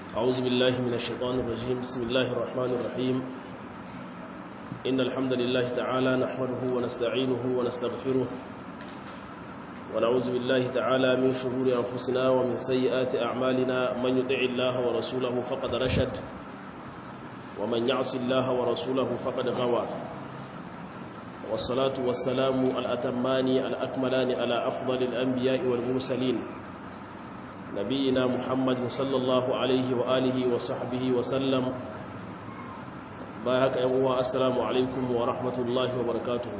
أعوذ بالله من الشيطان الرجيم بسم الله الرحمن الرحيم إن الحمد لله تعالى نحمده ونستعينه ونستغفره ونعوذ بالله تعالى من شرور أنفسنا ومن سيئات أعمالنا من يطع الله ورسوله فقد رشد ومن يعص الله ورسوله فقد غوى والصلاة والسلام الأتمان الأكملان على أفضل الأنبياء والمرسلين نبينا محمد صلى الله عليه وآله وصحبه وسلم بايهك أموا السلام عليكم ورحمة الله وبركاته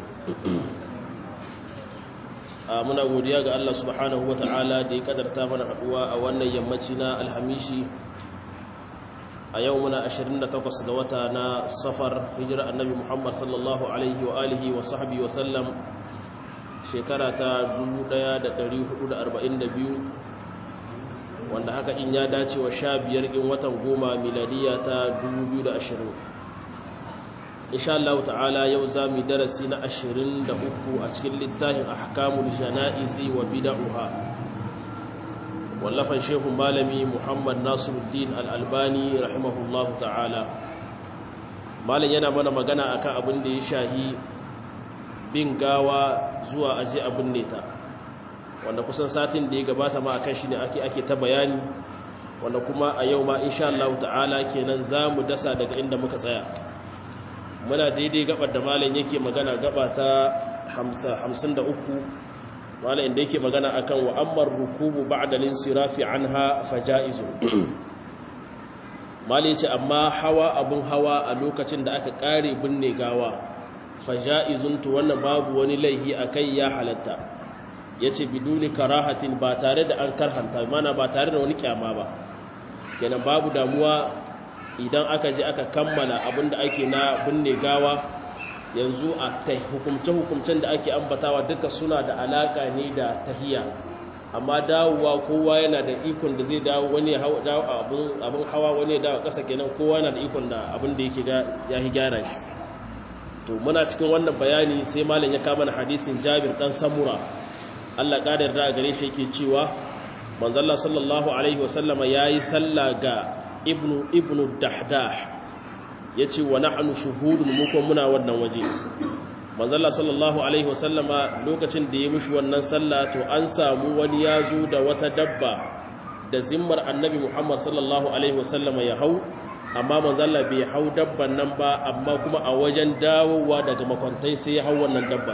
muna godiya ga Allah subhanahu ta'ala da ya kadarta mana haduwa a wannan yammaci na alhamishi a yau muna 28 ga wata na safar hijira annabi Muhammad sallallahu alaihi wa alihi wa sahbihi wa sallam shekara ta 1442 wanda haka in ya dace wa sha biyar in watan goma miladiya ta 2020 insha Allah ta'ala yau za mu darasi na 23 a cikin littafin ahkamul jana'izi wa bid'uha wallafan shehu malami Muhammad Nasiruddin Al-Albani rahimahullahu ta'ala malam yana mana magana akan abin da ya shahi bin gawa zuwa aje abin neta wanda kusan satin da ya gabata ma akan shi ne ake ake ta bayani wanda kuma a yau ma insha Allah ta'ala kenan zamu dasa daga inda muka tsaya muna daidai gabar da malam yake magana gaba ta 53 malam inda yake magana akan wa ammar rukubu ba'da linsirafi anha fajaizu malam yace amma hawa abun hawa a lokacin da aka kare binne gawa fajaizun to wannan babu wani laihi akai ya halatta ya ce biduni karahatin ba tare da an karhanta mana ba tare da wani kyama ba kenan babu damuwa idan aka je aka kammala abinda ake na binne gawa yanzu a hukumce-hukumcen da ake ambatawa duka suna da alaka ne da tahiya amma dawowa kowa yana da ikon da zai dawo wani dawo abin hawa wani ya dawo ƙasa kenan kowa yana da ikon da abin da yake ya gyara shi to muna cikin wannan bayani sai malam ya kama na hadisin jabir dan samura Allah ƙadar da gare shi yake cewa manzalla sallallahu alaihi wasallama ya yi salla ga ibnu ibnu dahdah ya ce wa nahnu shuhudun muku muna wannan waje manzalla sallallahu alaihi wasallama lokacin da ya mishi wannan salla to an samu wani ya zo da wata dabba da zimmar annabi muhammad sallallahu alaihi wasallama ya hau amma manzalla bai hau dabban nan ba amma kuma a wajen dawowa daga makwantai sai ya hau wannan dabba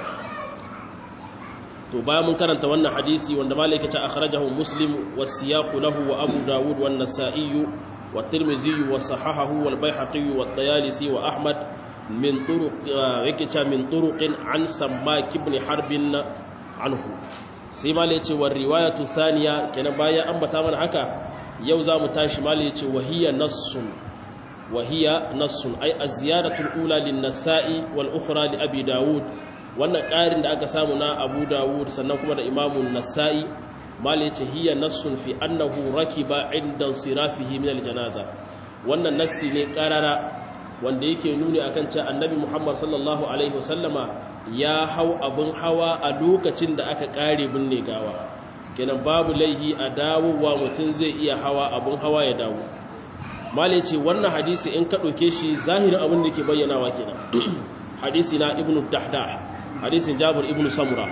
to bayan mun karanta wannan hadisi wanda malaka ta akhrajahu muslim wasiyaqu lahu wa abu dawud wan nasa'i wa tirmidhi wa sahahahu wal baihaqi wa at-tayalisi wa ahmad min turuq yake ta min turuqin an sammak ibn harbin anhu sai malaka ce wa riwayatu thaniya kenan bayan ambata mana haka yau za mu tashi malaka ce wa hiya nassun wa hiya nassun ay az-ziyadatu al-ula lin-nasa'i wal ukhra li abi dawud wannan ƙarin da aka samu na abu dawud sannan kuma da imamun nasa'i mali ce hiya nassun fi annahu rakiba inda sirafihi min aljanaza wannan nassi ne ƙarara wanda yake nuni akan cewa annabi muhammad sallallahu alaihi wasallama ya hau abin hawa a lokacin da aka ƙare binne gawa kenan babu laihi a dawowa mutum zai iya hawa abin hawa ya dawo mali ce wannan hadisi in ka ɗauke shi zahirin abin da ke bayyanawa kenan hadisi na ibnu dahdah hadisin jabir ibn samura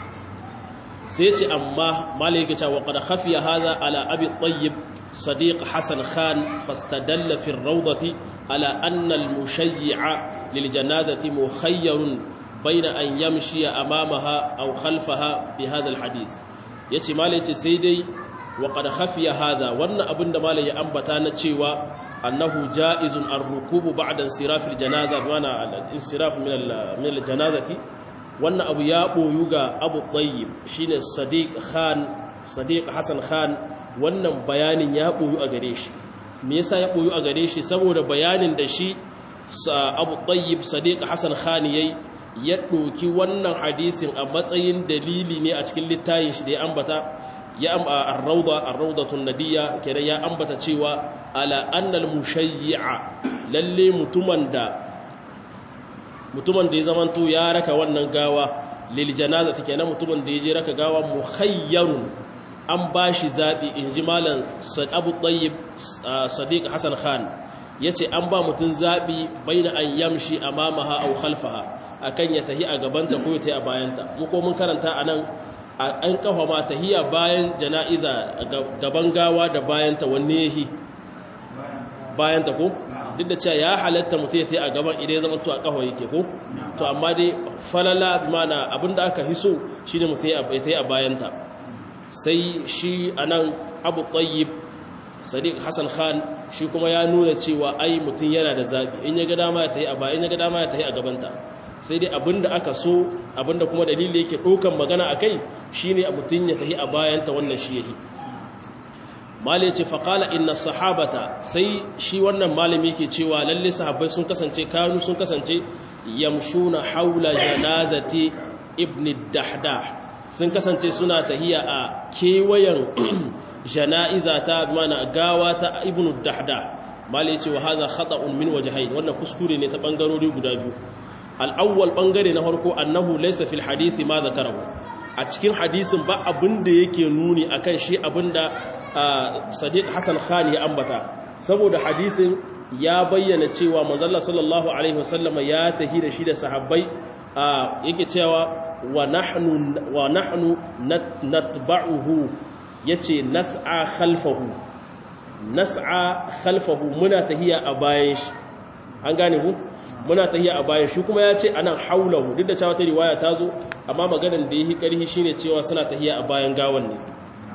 sai ce amma malai yake cewa qad khafiya hadha ala abi tayyib sadiq hasan khan fastadalla fi ar-rawdati ala anna al-mushayyi'a lil janazati mukhayyarun bayna an yamshi amamaha aw khalfaha bi hadha al-hadith yace malai yace sai dai wa qad khafiya hadha wannan abinda malai ya ambata na cewa annahu ja'izun ar-rukubu ba'da insiraf al-janaza mana al-insiraf min al-janazati wannan abu ya ɓoyu ga abu ɗayyib shi ne sadiq hassan khan wannan bayanin ya ɓoyu a gare shi me yasa ya ɓoyu a gare shi saboda bayanin da shi abu ɗayyib sadiq hassan khan ya ya ɗoki wannan hadisin a matsayin dalili ne a cikin littayin shi da ya ambata ya amba ar-rawda ar-rawdatun nadiyya kenan ya ambata cewa ala annal mushayyi'a lalle mutumin da mutumin da ya zamanto ya raka wannan gawa lil janazati kenan mutumin da ya je raka gawa mukhayyarun an ba shi zaɓi in ji malam abu ɗayyib sadiq hassan khan ya ce an ba mutum zaɓi bai na an yamshi a mamaha au khalfaha a kan ya tahi a gabanta ko ya tahi a bayanta muko mun karanta a nan an kafa ma tahiya bayan jana'iza gaban gawa da bayanta wanne yahi bayanta ko duk da cewa ya halatta mutum ya tahi a gaban idan ya zama to a kafa yake ko to amma dai falala bi mana abinda aka hiso shine mutum ya tahi a bayanta sai shi anan abu tayyib sadiq hassan khan shi kuma ya nuna cewa ai mutum yana da zaɓi in ya ga dama ya tafi a ba in ya ga dama ya tafi a gabanta sai dai abinda aka so abinda kuma dalili yake ɗaukan magana a kai shi ne mutum ya tafi a bayanta wannan shi yahi mali ce faƙala inna sahabata sai shi wannan malami yake cewa lalle sahabbai sun kasance kanu sun kasance yamshuna haula janazati ibn dahdah sun kasance suna tahiya a kewayen jana'iza ta mana gawa ta ibnu dahda mali ce wa hadha khata'un min wajhayn wannan kuskure ne ta bangarori guda biyu al-awwal bangare na farko annahu laysa fil hadisi ma zakarahu a cikin hadisin ba abin da yake nuni akan shi abinda sadiq hasan khan ya ambata saboda hadisin ya bayyana cewa manzalla sallallahu alaihi wasallama ya tahi da shi da sahabbai yake cewa wa nahnu wa nahnu natba'uhu yace nas'a khalfahu nas'a khalfahu muna tahiya a bayan shi an gane ku muna tahiya a bayan shi kuma yace anan haulahu duk da cewa ta riwaya ta zo amma maganar da yake karhi shine cewa suna tahiya a bayan gawan ne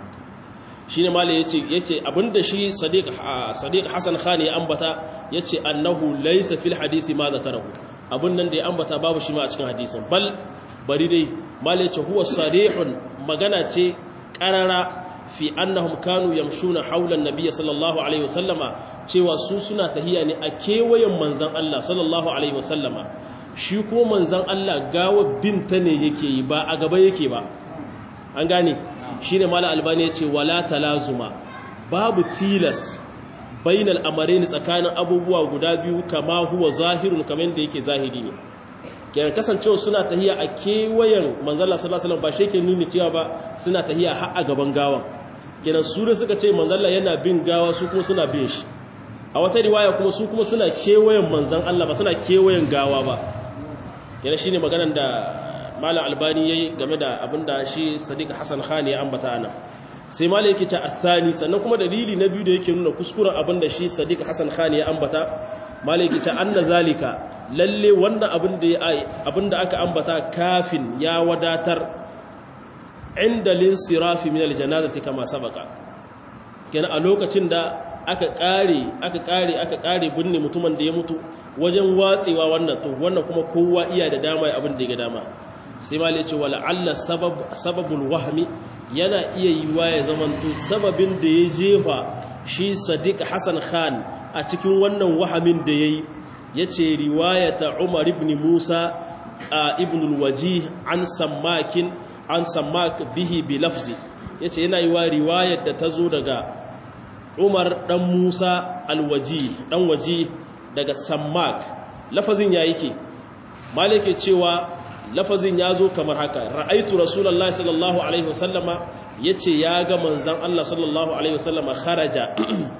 shine malai yace yace abinda shi sadiq sadiq hasan khan ya ambata yace annahu laysa fil hadisi ma zakarahu abun nan da ya ambata babu shi ma a cikin hadisin bal bari dai malai yace huwa sarihun magana ce qarara fi annahum kanu yamshuna hawla an-nabiy sallallahu alaihi wasallama cewa su suna tahiya ne a kewayen manzon Allah sallallahu alaihi wasallama shi ko manzon Allah gawa binta ne yake yi ba a gaba yake ba an gane shine mala albani yace wala talazuma babu tilas bainal amarain tsakanin abubuwa guda biyu kama huwa zahirun kamar da yake zahiri ne kenan kasancewa suna tahiya a kewayen manzala sallallahu alaihi wasallam ba shi ke nuni cewa ba suna tahiya har a gaban gawan kenan su da suka ce manzala yana bin gawa su kuma suna bin shi a wata riwaya kuma su kuma suna kewayen manzan Allah ba suna kewayen gawa ba kenan shine maganar da malam albani yayi game da abinda shi sadiq hasan khan ya ambata ana sai malam yake ce athani sannan kuma dalili na biyu da yake nuna kuskuren abinda shi sadiq hasan khan ya ambata malam yake ce anna zalika lalle wannan abin da abinda aka ambata kafin ya wadatar inda linsirafi min aljanazati kama sabaka kenan a lokacin da aka kare aka kare aka kare binne mutumin da ya mutu wajen watsewa wannan to wannan kuma kowa iya da dama abin da ya ga dama sai ma ce wala alla sabab sababul wahmi yana iya yiwa ya zamanto sababin da ya jefa shi sadiq hasan khan a cikin wannan wahamin da yayi yace riwayata umar ibn musa ibn al-wajih an sammakin an sammak bihi bi lafzi yace yana yiwa riwayar da tazo daga umar dan musa al-wajih dan waji daga sammak lafazin ya yake malike cewa lafazin ya zo kamar haka ra'aitu rasulullahi sallallahu alaihi wasallama yace ya ga manzon Allah sallallahu alaihi wasallama kharaja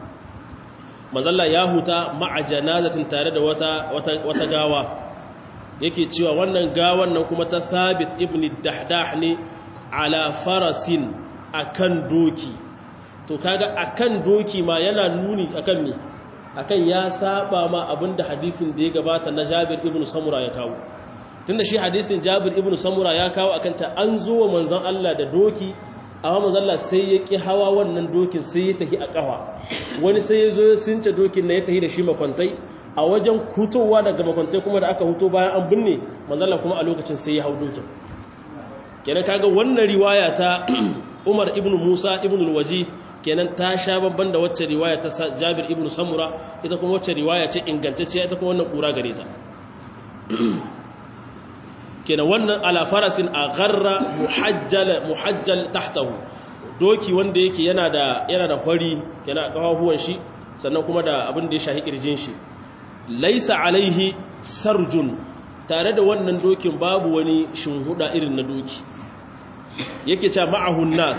manzalla ya huta ma'a janazatin tare da wata wata wata gawa yake cewa wannan gawan nan kuma ta Thabit ibn Dahdah ne ala farasin akan doki to kaga akan doki ma yana nuni akan me akan ya saba ma abinda hadisin da ya gabata na Jabir ibn Samura ya kawo tunda shi hadisin Jabir ibn Samura ya kawo akan ta an zo wa manzon Allah da doki amma manzon Allah sai ya ki hawa wannan dokin sai ya tafi a kafa wani sai ya zo ya since dokin na ya tafi da shi makwantai a wajen hutowa daga makwantai kuma da aka huto bayan an binne manzon Allah kuma a lokacin sai ya hau dokin kenan kaga wannan riwaya ta Umar ibn Musa ibn al-Waji kenan ta sha babban da wacce riwaya ta Jabir ibn Samura ita kuma wacce riwaya ce ingantacciya ita kuma wannan kura gare ta kenan wannan ala farasin a gharra muhajjal muhajjal tahtahu doki wanda yake yana da yana da hori kenan kafafuwan shi sannan kuma da abin da ya shahi kirjin shi laisa alaihi sarjun tare da wannan dokin babu wani shinhuda irin na doki yake cewa ma'ahu nas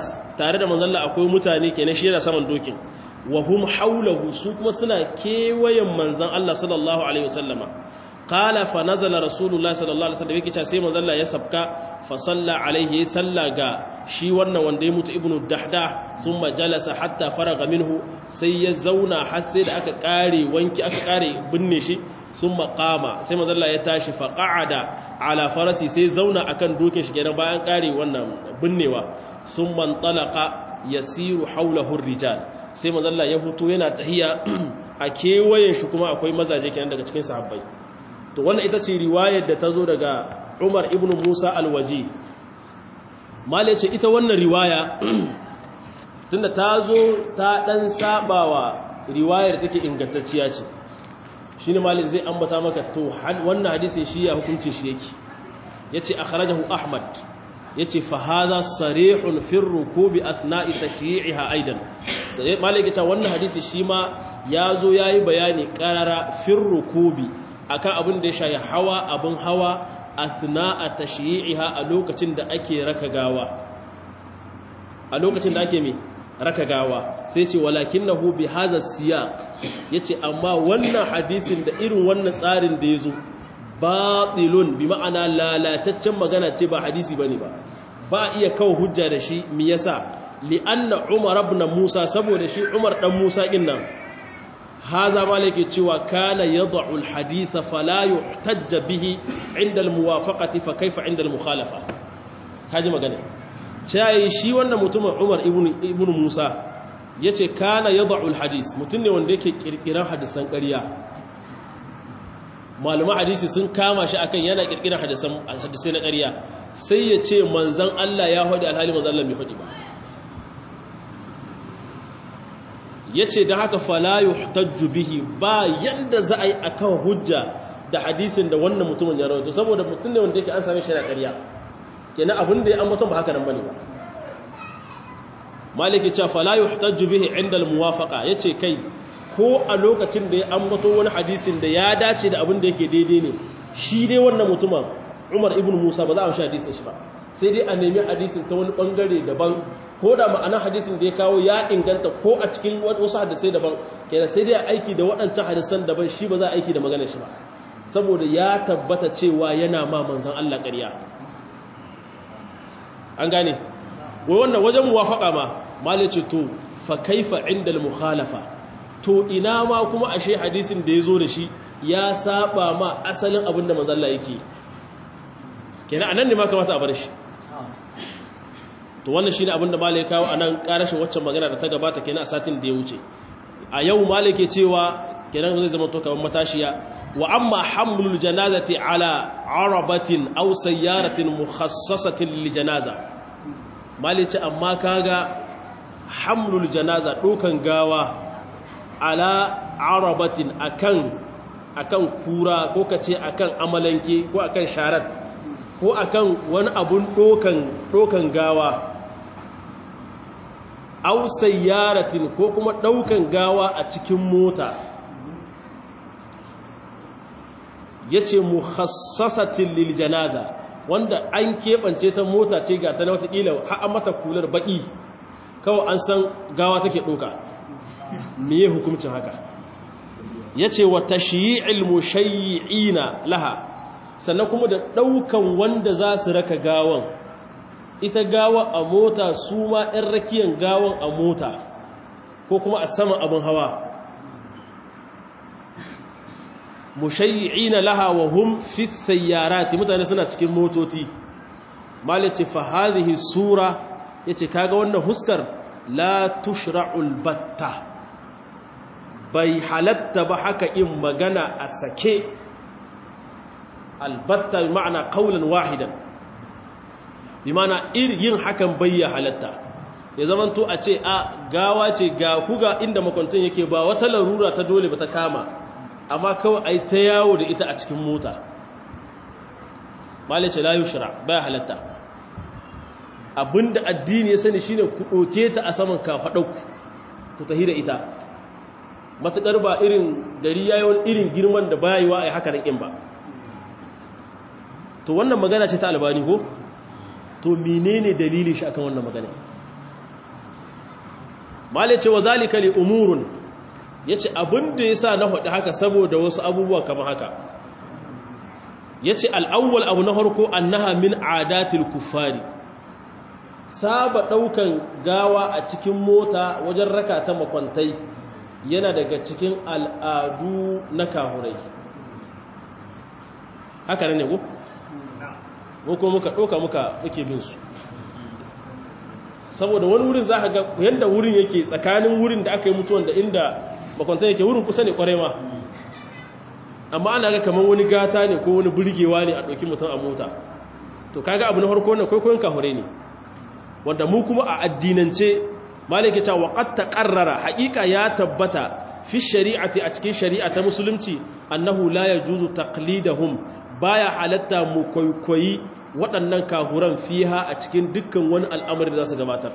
tare da manzon Allah akwai mutane kenan shi yana saman dokin wa hum haulahu su kuma suna kewayen manzon Allah sallallahu alaihi wasallama qala fa nazala rasulullahi sallallahu alaihi wasallam yake cewa sai manzon Allah ya sabka fa salla alaihi salla ga shi wannan wanda ya mutu ibnu dahdah thumma jalasa hatta faraga minhu sai ya zauna har sai da aka kare wanki aka kare binne shi thumma qama sai manzon Allah ya tashi fa qa'ada ala farasi sai zauna akan dokin shi kenan bayan kare wannan binnewa thumma talaqa yasiru hawlahu rijal sai mazalla ya hutu yana tahiya a kewayen shi kuma akwai mazaje kenan daga cikin sahabbai to wannan ita ce riwayar da ta zo daga Umar ibn Musa al-Waji mallai ce ita wannan riwaya tunda ta zo ta dan sabawa riwayar take ingantacciya ce shine mallai zai ambata maka to wannan hadisin shi ya hukunci shi yake yace akhrajahu Ahmad yace fa hadha sarihun fi rukubi athna'i tashyi'iha aidan sai malaka ta wannan hadisi shi ma yazo yayi bayani qarara fi rukubi akan abin da ya shayi hawa abin hawa athna'a tashyi'iha a lokacin da ake raka gawa a lokacin da ake me raka gawa sai ce walakinahu bi hadha siyaq yace amma wannan hadisin da irin wannan tsarin da yazo batilun bi ma'ana lalataccen magana ce ba hadisi bane ba ba iya kawo hujja da shi mi yasa li'anna umar ibn musa saboda shi umar dan musa din nan haza malike cewa kana yad'u al-hadith fala yuhtajja bihi 'inda al-muwafaqati fa kaifa 'inda al-mukhalafa kaji magana cai shi wannan mutumin umar ibn ibn musa yace kana yad'u al-hadith mutun ne wanda yake kirkiran hadisan ƙarya malaman hadisi sun kama shi akan yana kirkirar hadisai na ƙarya sai ya ce manzan Allah ya haɗe alhali manzan Allah bai haɗe ba ya ce da haka falayu tajju bihi ba yadda za a yi a kan hujja da hadisin da wannan mutumin ya rawaito saboda mutum ne wanda yake an same shi na ƙarya kenan abin da ya ambaton ba haka nan bane ba maliki cewa falayu tajju bihi inda al-muwafaqa yace kai ko a lokacin da ya ambato wani hadisin da ya dace da abin da yake daidai ne shi dai wannan mutumin Umar ibn Musa ba za a shi hadisin shi ba sai dai a nemi hadisin ta wani bangare daban ko da ma'anar hadisin da ya kawo ya inganta ko a cikin wasu hadisai daban kenan sai dai a aiki da waɗancan hadisan daban shi ba za a aiki da maganar shi ba saboda ya tabbata cewa yana ma manzon Allah ƙarya an gane wai wannan wajen muwafaqa ma malice to fa kaifa inda al-mukhalafa to ina ma kuma ashe hadisin da ya zo da shi ya saba ma asalin abin da manzalla yake kenan anan ne ma kamata a bar shi to wannan shine abin da malai kawo anan karashin waccan magana da ta gabata kenan a satin da ya wuce a yau malai ke cewa kenan zai zama to kamar matashiya wa amma hamlul janazati ala arabatin aw sayyaratin mukhassasatin lil janaza malai ce amma kaga hamlul janaza dokan gawa ala arabatin akan akan kura ko kace akan amalanke ko akan sharat ko akan wani abun dokan dokan gawa aw sayyaratin ko kuma daukan gawa a cikin mota yace mukhassasatin lil janaza wanda an kebance ta mota ce ga ta na wata kila har an mata kular baki kawai an san gawa take doka miye hukuncin haka ya ce wa tashiyi'il mushayyi'ina laha sannan kuma da ɗaukan wanda za su raka gawan ita gawa a mota su ma ɗan rakiyan gawan a mota ko kuma a saman abin hawa mushayyi'ina laha wa hum fi sayyarati mutane suna cikin motoci malice fa hadhihi sura yace kaga wannan huskar la tushra'ul batta bai halatta ba haka in magana a sake albatta ma'ana kaulan wahidan bi mana yin hakan bai ya halatta ya zaman to a ce a gawa ce ga kuga inda makwantin yake ba wata larura ta dole ba ta kama amma kawai ai ta yawo da ita a cikin mota malice la yushra bai halatta abinda addini ya sani shine ku ɗauke ta a saman kafaɗauku ku tahi da ita matuƙar ba irin gari yayin irin girman da baya yiwa a yi haka nan ba to wannan magana ce ta albani ko to menene dalilin shi akan wannan magana malai ce wa zalika li umurun yace abin da yasa na faɗi haka saboda wasu abubuwa kamar haka yace al-awwal abu na farko annaha min adatil kuffari saba daukan gawa a cikin mota wajen raka ta makwantai yana daga cikin al'adu na kahurai haka ne ko ko kuma muka ɗauka muka muke bin su saboda wani wurin za ka ga yadda wurin yake tsakanin wurin da aka yi mutuwan da inda makwantar yake wurin kusa ne kwarai ma amma ana ga kamar wani gata ne ko wani burgewa ne a ɗauki mutum a mota to kaga abu na farko na kwaikwayon kahure ne wanda mu kuma a addinance malaki ta waqad taqarrara haqiqa ya tabbata fi shari'ati a cikin shari'a ta musulunci annahu la yajuzu taqlidahum baya halatta mu kwaikwayi waɗannan kahuran fiha a cikin dukkan wani al'amari da za su gabatar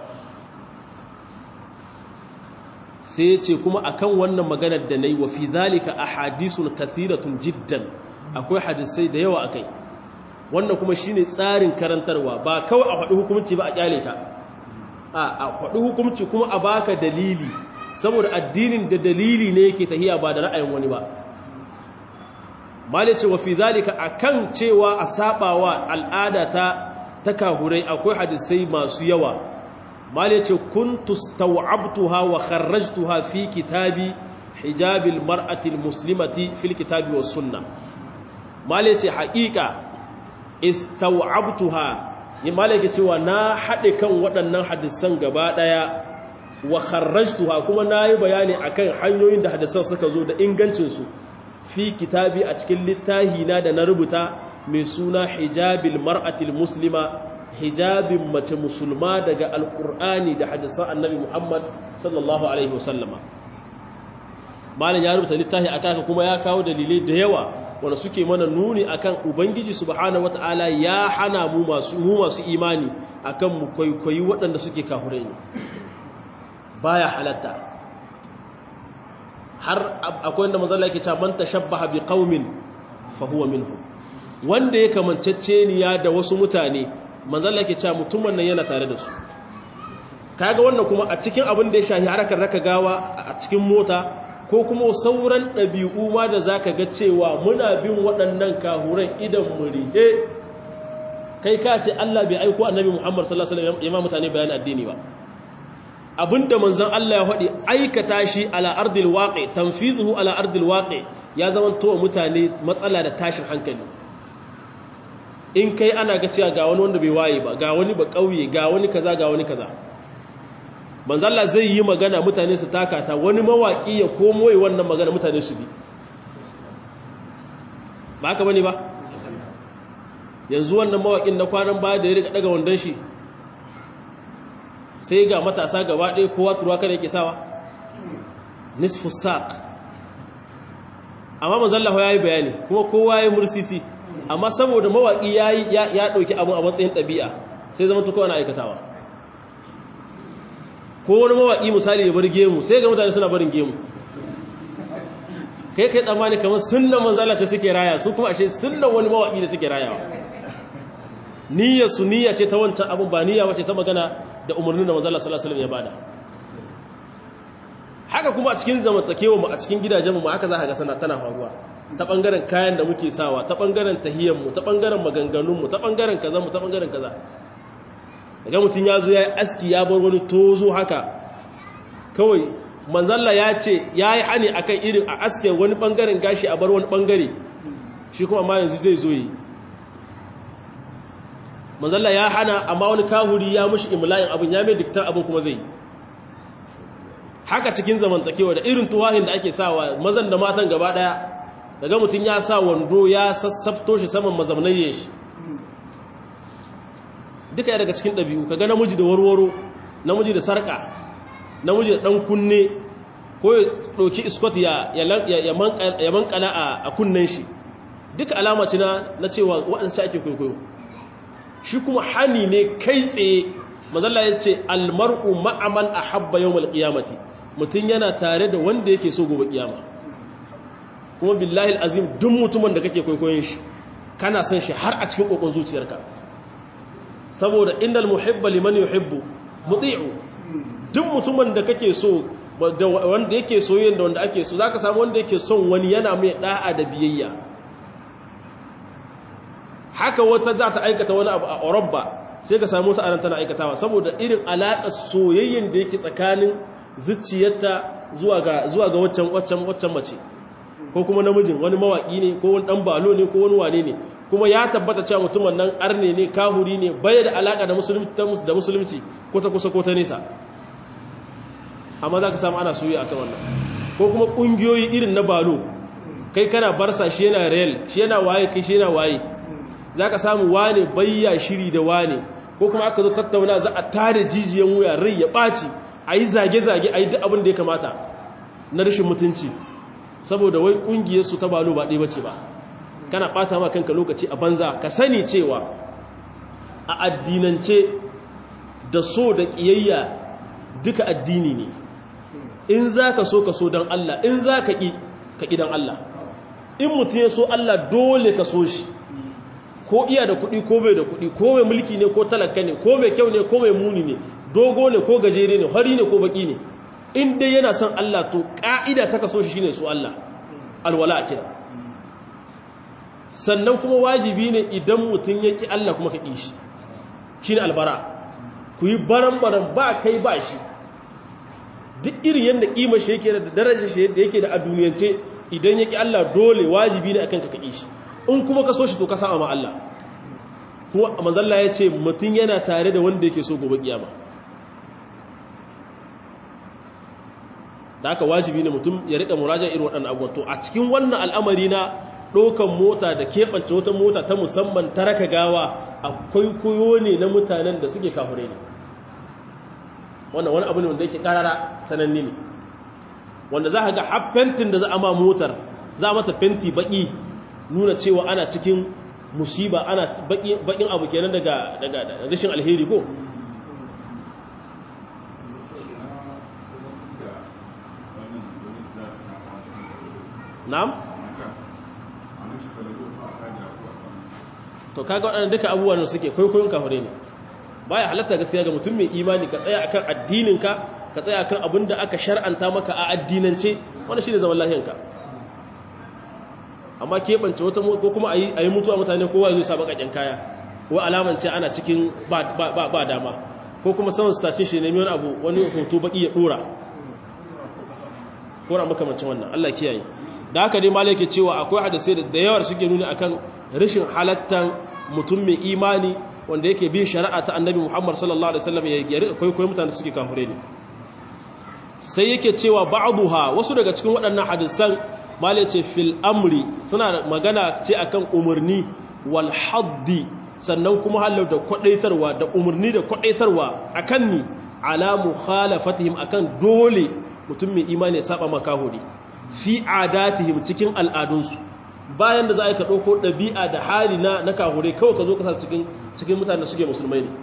sai ce kuma akan wannan maganar da na yi wa fi zalika a hadisun kathiratun jiddan akwai hadisai da yawa akai wannan kuma shine tsarin karantarwa ba kawai a faɗi hukumci ba a kyale ka a faɗi hukumci kuma a baka dalili saboda addinin da dalili ne yake tahiya ba da ra'ayin wani ba malice wa fi zalika akan cewa a sabawa al'ada ta takahurai akwai hadisai masu yawa malice kuntu staw'abtuha wa kharrajtuha fi kitabi hijabil mar'ati almuslimati fil kitabi was sunnah malice haqiqa istaw'abtuha ni malike cewa na hade kan waɗannan hadisan gaba daya wa kharrajtuha kuma nayi bayani akan hanyoyin da hadisan suka zo da ingancin su fi kitabi a cikin littahi na da na rubuta mai suna hijabil mar'atil muslima hijabin mace musulma daga alkur'ani da hadisan annabi muhammad sallallahu alaihi wasallama malam ya rubuta littahi akan kuma ya kawo dalilai da yawa wanda suke mana nuni akan ubangiji subhanahu wataala ya hana mu masu mu masu imani akan mu kwaikwayi waɗanda suke kahure ne baya halatta har akwai wanda mazalla yake cewa man tashabbaha bi qaumin fa huwa minhum wanda ya kamanceceniya da wasu mutane mazalla yake cewa mutumin nan yana tare da su kaga wannan kuma a cikin abin da ya shahi harakar raka gawa a cikin mota ko kuma sauran ɗabi'u ma da zaka ga cewa muna bin waɗannan kahuran idan mu rihe kai ka ce Allah bai aiko annabi Muhammad sallallahu alaihi wasallam ya mutane bayan addini ba abinda manzon Allah ya faɗi aikata shi ala ardil waqi tanfizuhu ala ardil waqi ya zama to mutane matsala da tashin hankali in kai ana ga cewa ga wani wanda bai waye ba ga wani ba kauye ga wani kaza ga wani kaza manzon Allah zai yi magana mutane su taka ta wani mawaki ya komo yi wannan magana mutane su bi ba haka bane ba yanzu wannan mawakin na kwanan baya da ya rika daga wandon shi sai ga matasa gaba ɗaya kowa turuwa kada yake sawa nisfu saq amma mazallahu ya yi bayani kuma kowa ya yi mursisi amma saboda mawaƙi ya ɗauki abin a matsayin ɗabi'a sai zama tukowa na aikatawa ko wani mawaƙi misali ya bar gemu sai ga mutane suna barin gemu kai kai tsammani kamar sunnan manzala ce suke raya su kuma ashe sunnan wani mawaƙi da suke rayawa niyyar su niyya ce ta wancan abin ba niyya wace ta magana da umarnin da manzala sallallahu alaihi ya bada haka kuma a cikin zamantakewa mu a cikin gidajen mu haka za ka ga sana tana faruwa ta bangaren kayan da muke sawa ta bangaren tahiyyar mu ta bangaren maganganun mu ta bangaren kaza mu ta bangaren kaza daga mutun ya zo ya yi aski ya bar wani tozo haka kawai manzalla ya ce ya yi hani akan irin a aske wani bangaren gashi a bar wani bangare shi kuma ma yanzu zai zo yi manzalla ya hana amma wani kahuri ya mushi imla'in abin ya mai diktar abin kuma zai haka cikin zamantakewa da irin tuwahin da ake sawa mazan da matan gaba daya daga mutum ya sa wando ya sassafto shi saman mazamnaye shi duka ya daga cikin ɗabi'u kaga namiji da warwaro namiji da sarƙa namiji da ɗan kunne ko ya ɗauki iskot ya mankala a kunnen shi duka alama ce na cewa waɗanda ake kwaikwayo shi kuma hani ne kai tsaye mazalla ya ce almar'u ma'aman a habba yau malƙiyamati mutum yana tare da wanda yake so gobe ƙiyama kuma billahi azim duk mutumin da kake kwaikwayon shi kana son shi har a cikin ƙoƙon zuciyarka saboda innal muhibba liman yuhibbu muti'u duk mutumin da kake so wanda yake soyayyen da wanda ake so zaka samu wanda yake son wani yana mai da'a da biyayya haka wata za ta aikata wani abu a Europa sai ka samu ta anan tana aikatawa saboda irin alaƙar soyayyen da yake tsakanin zuciyarta zuwa ga zuwa ga waccan waccan waccan mace ko kuma namijin wani mawaki ne ko wani dan balo ne ko wani wane ne kuma ya tabbata cewa mutumin nan arne ne kahuri ne bai da alaka da musulunci da musulunci ko ta kusa ko ta nesa amma za ka samu ana soyayya akan wannan ko kuma kungiyoyi irin na balo kai kana barsa shi yana real shi yana waye kai shi yana waye za ka samu wane bayya shiri da wane ko kuma aka zo tattauna za a tare jijiyan wuya rai ya ɓaci a yi zage-zage a yi duk abin da ya kamata na rashin mutunci saboda wai ƙungiyarsu ta balo ba ɗaya bace ba kana ɓata ma kanka lokaci a banza ka sani cewa a addinance da so da ƙiyayya duka addini ne in za ka so ka so don Allah in za ka ƙi ka ƙi don Allah in mutum ya so Allah dole ka so shi ko iya da kuɗi ko bai da kuɗi ko mai mulki ne ko talaka ne ko mai kyau ne ko mai muni ne dogo ne ko gajere ne hari ne ko baki ne in dai yana son Allah to ƙa'ida ta kaso shi shine su Allah alwala a kira sannan kuma wajibi ne idan mutum ya ƙi Allah kuma ka ƙi shi shine albara ku yi baran-baran ba kai ba shi duk irin yadda ƙima shi yake da darajar shi yadda yake da a duniyance idan ya ƙi Allah dole wajibi ne akan ka ka ƙi shi in kuma ka so shi to ka sama ma Allah kuma manzalla ya ce mutum yana tare da wanda yake so gobe kiyama da aka wajibi ne mutum ya rika murajan irin waɗannan abubuwan to a cikin wannan al'amari na ɗaukan mota da keɓance wata mota ta musamman ta raka gawa akwai koyo ne na mutanen da suke kahure ne wannan wani abu ne wanda yake ƙarara sananne ne wanda za ka ga har fentin da za a ma motar za a mata fenti baƙi nuna cewa ana cikin musiba ana bakin abu kenan daga daga rashin alheri ko na'am to kaga waɗannan duka abubuwan suke kwaikwayon kafare ne baya halatta gaskiya ga mutum mai imani ka tsaya akan addininka ka tsaya akan abin da aka shar'anta maka a addinance wanda shine zaman lahiyanka amma keɓance wata ko kuma a yi mutuwa mutane kowa zai sa baƙaƙen kaya ko alamance ana cikin ba dama ko kuma saman stace shi nemi wani abu wani hoto baƙi ya ɗora kora makamancin wannan Allah kiyaye da haka ne malai ke cewa akwai hadisai da yawar suke nuni akan rashin halattan mutum mai imani wanda yake bin shari'a ta annabi Muhammad sallallahu alaihi wasallam ya rika kwaikwayo mutane suke kafure ne sai yake cewa ba'dha wasu daga cikin waɗannan hadisan malai ce fil amri suna magana ce akan umarni wal haddi sannan kuma halar da kwadaitarwa da umarni da kwadaitarwa akan ni ala mukhalafatihim akan dole mutum mai imani ya saba makahuri fi adatihim cikin al'adunsu bayan da za a yi ka ɗauko ɗabi'a da hali na na kahure kawai ka zo kasa cikin cikin mutane da suke musulmai ne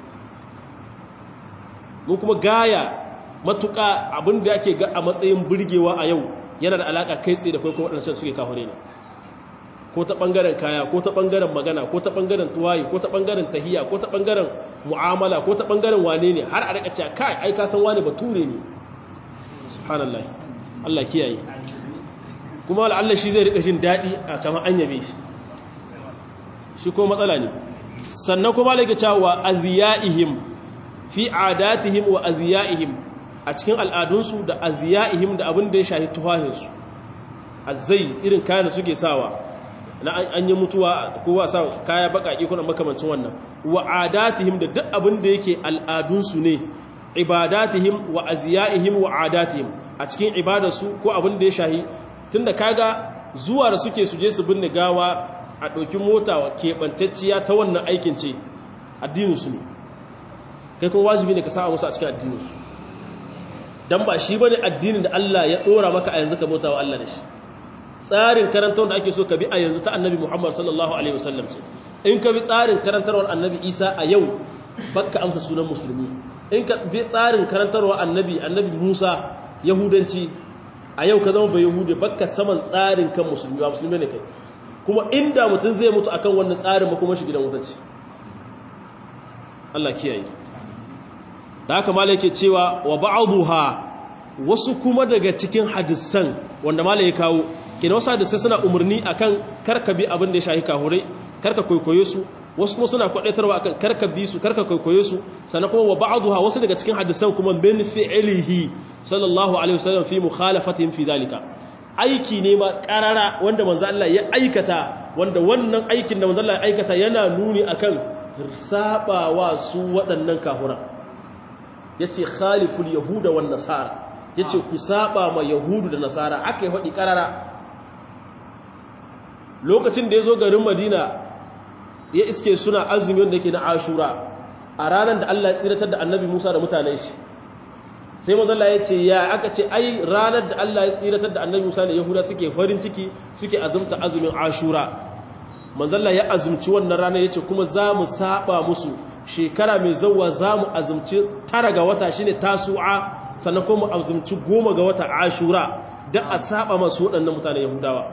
mu kuma gaya matuƙa abin da ake ga a matsayin burgewa a yau yana da alaƙa kai tsaye da kai kuma waɗancan suke kahure ne ko ta ɓangaren kaya ko ta ɓangaren magana ko ta ɓangaren tuwayi ko ta ɓangaren tahiya ko ta ɓangaren mu'amala ko ta ɓangaren wane ne har a rika cewa kai ai ka san wane bature ne subhanallah Allah kiyaye kuma Allah shi zai rika jin daɗi a kamar an yabe shi shi ko matsala ne sannan kuma lake cewa aziyaihim fi adatihim wa aziyaihim a cikin al'adunsu da aziyaihim da abin da ya shahi tuhahinsu azai irin kayan da suke sawa na an yi mutuwa kowa sa kaya baƙaƙi kuna makamancin wannan wa adatihim da duk abin da yake al'adunsu ne ibadatihim wa aziyaihim wa adatihim a cikin ibadarsu ko abin da ya shahi tunda kaga zuwa da suke suje su binne gawa a ɗauki mota keɓantacciya ta wannan aikin ce addininsu ne kai kuma wajibi ne ka sa musu a cikin addininsu don ba shi ba ne addinin da Allah ya ɗora maka a yanzu ka bauta wa Allah da shi tsarin karantar da ake so ka bi a yanzu ta annabi Muhammad sallallahu alaihi wasallam ce in ka bi tsarin karantarwar annabi Isa a yau baka amsa sunan musulmi in ka bi tsarin karantarwar annabi annabi Musa yahudanci a yau ka zama bai yahudi baka saman tsarin kan musulmi ba musulmi ne kai kuma inda mutum zai mutu akan wannan tsarin ba kuma shi gidan wuta ce Allah kiyaye da haka malai ke cewa wa ba'dha wasu kuma daga cikin hadisan wanda malai ya kawo kina wasu hadisai suna umarni akan karka bi abin da ya shahi kahurai karka kwaikwaye su wasu kuma suna kwadaitarwa akan karka bi su karka kwaikwaye su sannan kuma wa ba'dha wasu daga cikin hadisan kuma min fi'lihi sallallahu alaihi wasallam fi mukhalafatihim fi dalika aiki ne ma karara wanda manzo Allah ya aikata wanda wannan aikin da manzo Allah ya aikata yana nuni akan sabawa su waɗannan kahuran yace khaliful yahuda wan nasara yace ku saba ma yahudu da nasara aka yi hadi karara lokacin da yazo garin Madina ya iske suna azumi wanda yake na Ashura a ranar da Allah ya tsiratar da Annabi Musa da mutanen shi sai mazalla ya ce ya aka ce ai ranar da Allah ya tsiratar da annabi Musa da Yahuda suke farin ciki suke azumta azumin Ashura manzalla ya azumci wannan ranar yace kuma za mu saba musu shekara mai zawwa za mu azumci tara ga wata shine tasu'a sannan kuma mu azumci goma ga wata Ashura dan a saba masu waɗannan mutanen Yahudawa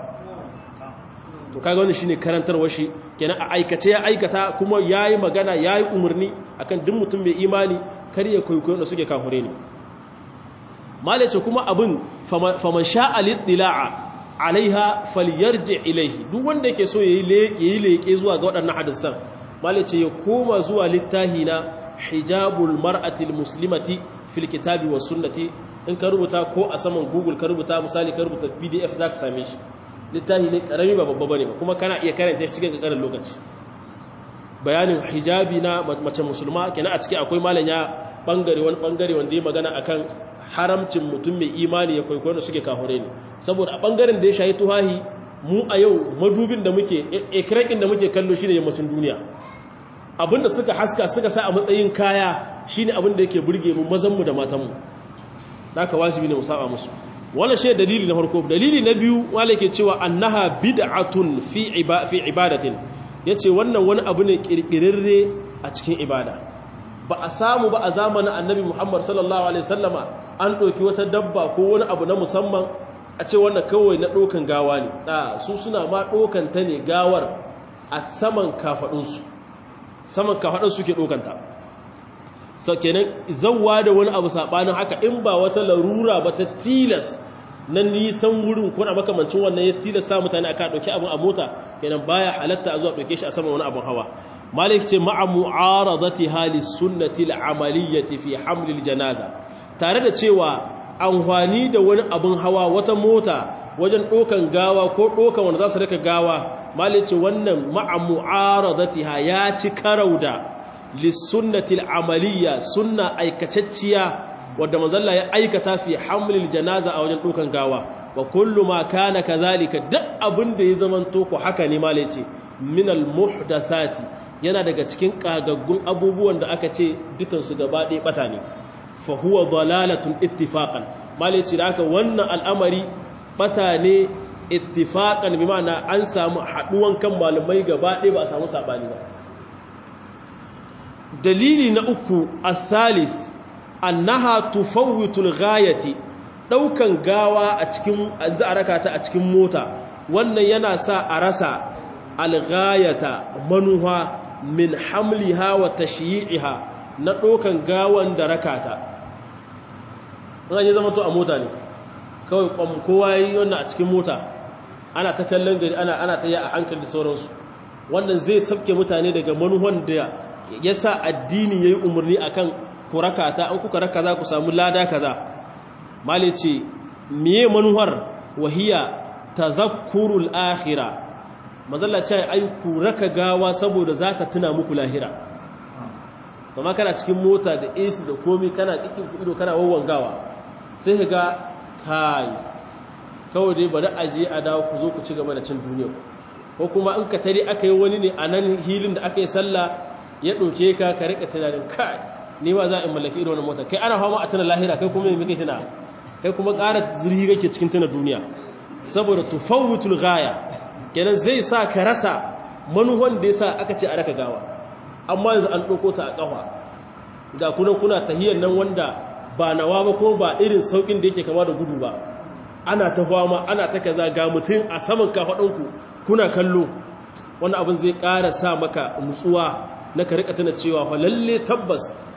to kaga wannan shine karantarwar shi kenan a aikace ya aikata kuma yayi magana yayi umarni akan duk mutum mai imani kar ya kwaikwayo da suke kafure ne malace kuma abin faman sha'a littila'a alaiha falyarji ilaihi duk wanda yake so yayi leƙe leƙe zuwa ga waɗannan hadisan malace ya koma zuwa littahi na hijabul mar'ati muslimati fil kitabi was sunnati in ka rubuta ko a saman google ka rubuta misali ka rubuta pdf zaka same shi littahi ne karami ba babba bane ba kuma kana iya karanta shi cikin ƙarin lokaci bayanin hijabi na mace musulma kenan a ciki akwai malam ya bangare wani bangare wanda ya magana akan haramcin mutum mai imani ya kwaikwayo da suke kahure ne saboda a bangaren da ya shahi tuhahi mu a yau madubin da muke ikirakin da muke kallo shine yammacin duniya abinda suka haska suka sa a matsayin kaya shine abin da yake burge mu mazan mu da matan mu haka wajibi ne mu saba musu wannan shi dalili na farko dalili na biyu wala yake cewa annaha bid'atun fi fi ibadatin yace wannan wani abu ne kirkirarre a cikin ibada ba a samu ba a zamanin annabi Muhammad sallallahu alaihi wasallama an ɗauki wata dabba ko wani abu na musamman a ce wannan kawai na ɗokan gawa ne ɗa su suna ma ɗokan ta ne gawar a saman kafaɗinsu saman kafaɗinsu ke ɗokanta sau kenan zauwa da wani abu saɓanin haka in ba wata larura ba ta tilas na nisan wurin ko na makamancin wannan ya tilasta mutane aka ɗauki abin a mota kenan baya halatta a zuwa ɗauke shi a saman wani abin hawa malik ce ma'a mu'aradati hali sunnati al'amaliyyati fi hamlil janaza tare da cewa amfani da wani abin hawa wata mota wajen ɗokan gawa ko ɗokan wanda za su rika gawa malik ce wannan ma'a mu'aradatiha ya ci karau da lissunnati al'amaliyya sunna aikacacciya wadda mazalla ya aikata fi hamlil janaza a wajen ɗokan gawa wa kullu ma kana kazalika duk abin da ya zamanto ku haka ne malik ce minal muhdathati yana daga cikin kagaggun abubuwan da aka ce dukansu gaba ɗaya ɓata ne fa huwa dalalatun ittifaqan malici da aka wannan al'amari ɓata ne ittifaqan bi ma'ana an samu haɗuwan kan malamai gaba ɗaya ba a samu saɓani ba dalili na uku athalith annaha tufawwitul ghayati ɗaukan gawa a cikin an za a raka ta a cikin mota wannan yana sa a rasa alghayata manuha min hamliha wa tashyi'iha na dokan gawan da rakata an yi zama to a mota ne kawai kwam kowa yi wannan a cikin mota ana ta kallon gari ana ana ta yi a hankali da sauransu wannan zai sabke mutane daga manuhan da ya sa addini ya yi umarni a kan ku rakata an kuka raka za ku samu lada kaza mali ce miye manuhar wahiya tazakkurul akhirah mazalla ce ai ku raka gawa saboda za ta tuna muku lahira to ma kana cikin mota da AC da komi kana kikin ido kana wawan gawa sai ka ga kai kawai dai bari a je a dawo ku zo ku ci gaba da cin duniya ko kuma in ka tare aka yi wani ne a nan hilin da aka yi sallah ya ɗauke ka ka rika tunanin kai ni ma za a mallaki irin wannan mota kai ana fama a tuna lahira kai kuma me kake tuna kai kuma ƙara zirhi kake cikin tuna duniya saboda tufawwitul ghaya kenan zai sa ka rasa manuwan da yasa aka ce a raka gawa amma yanzu an ɗauko ta a ƙafa ga kuna kuna tahiyar nan wanda ba nawa ba kuma ba irin saukin da yake kama da gudu ba ana ta fama ana ta kaza ga mutum a saman kafaɗanku kuna kallo wani abin zai ƙara sa maka nutsuwa na ka rika tana cewa fa lalle tabbas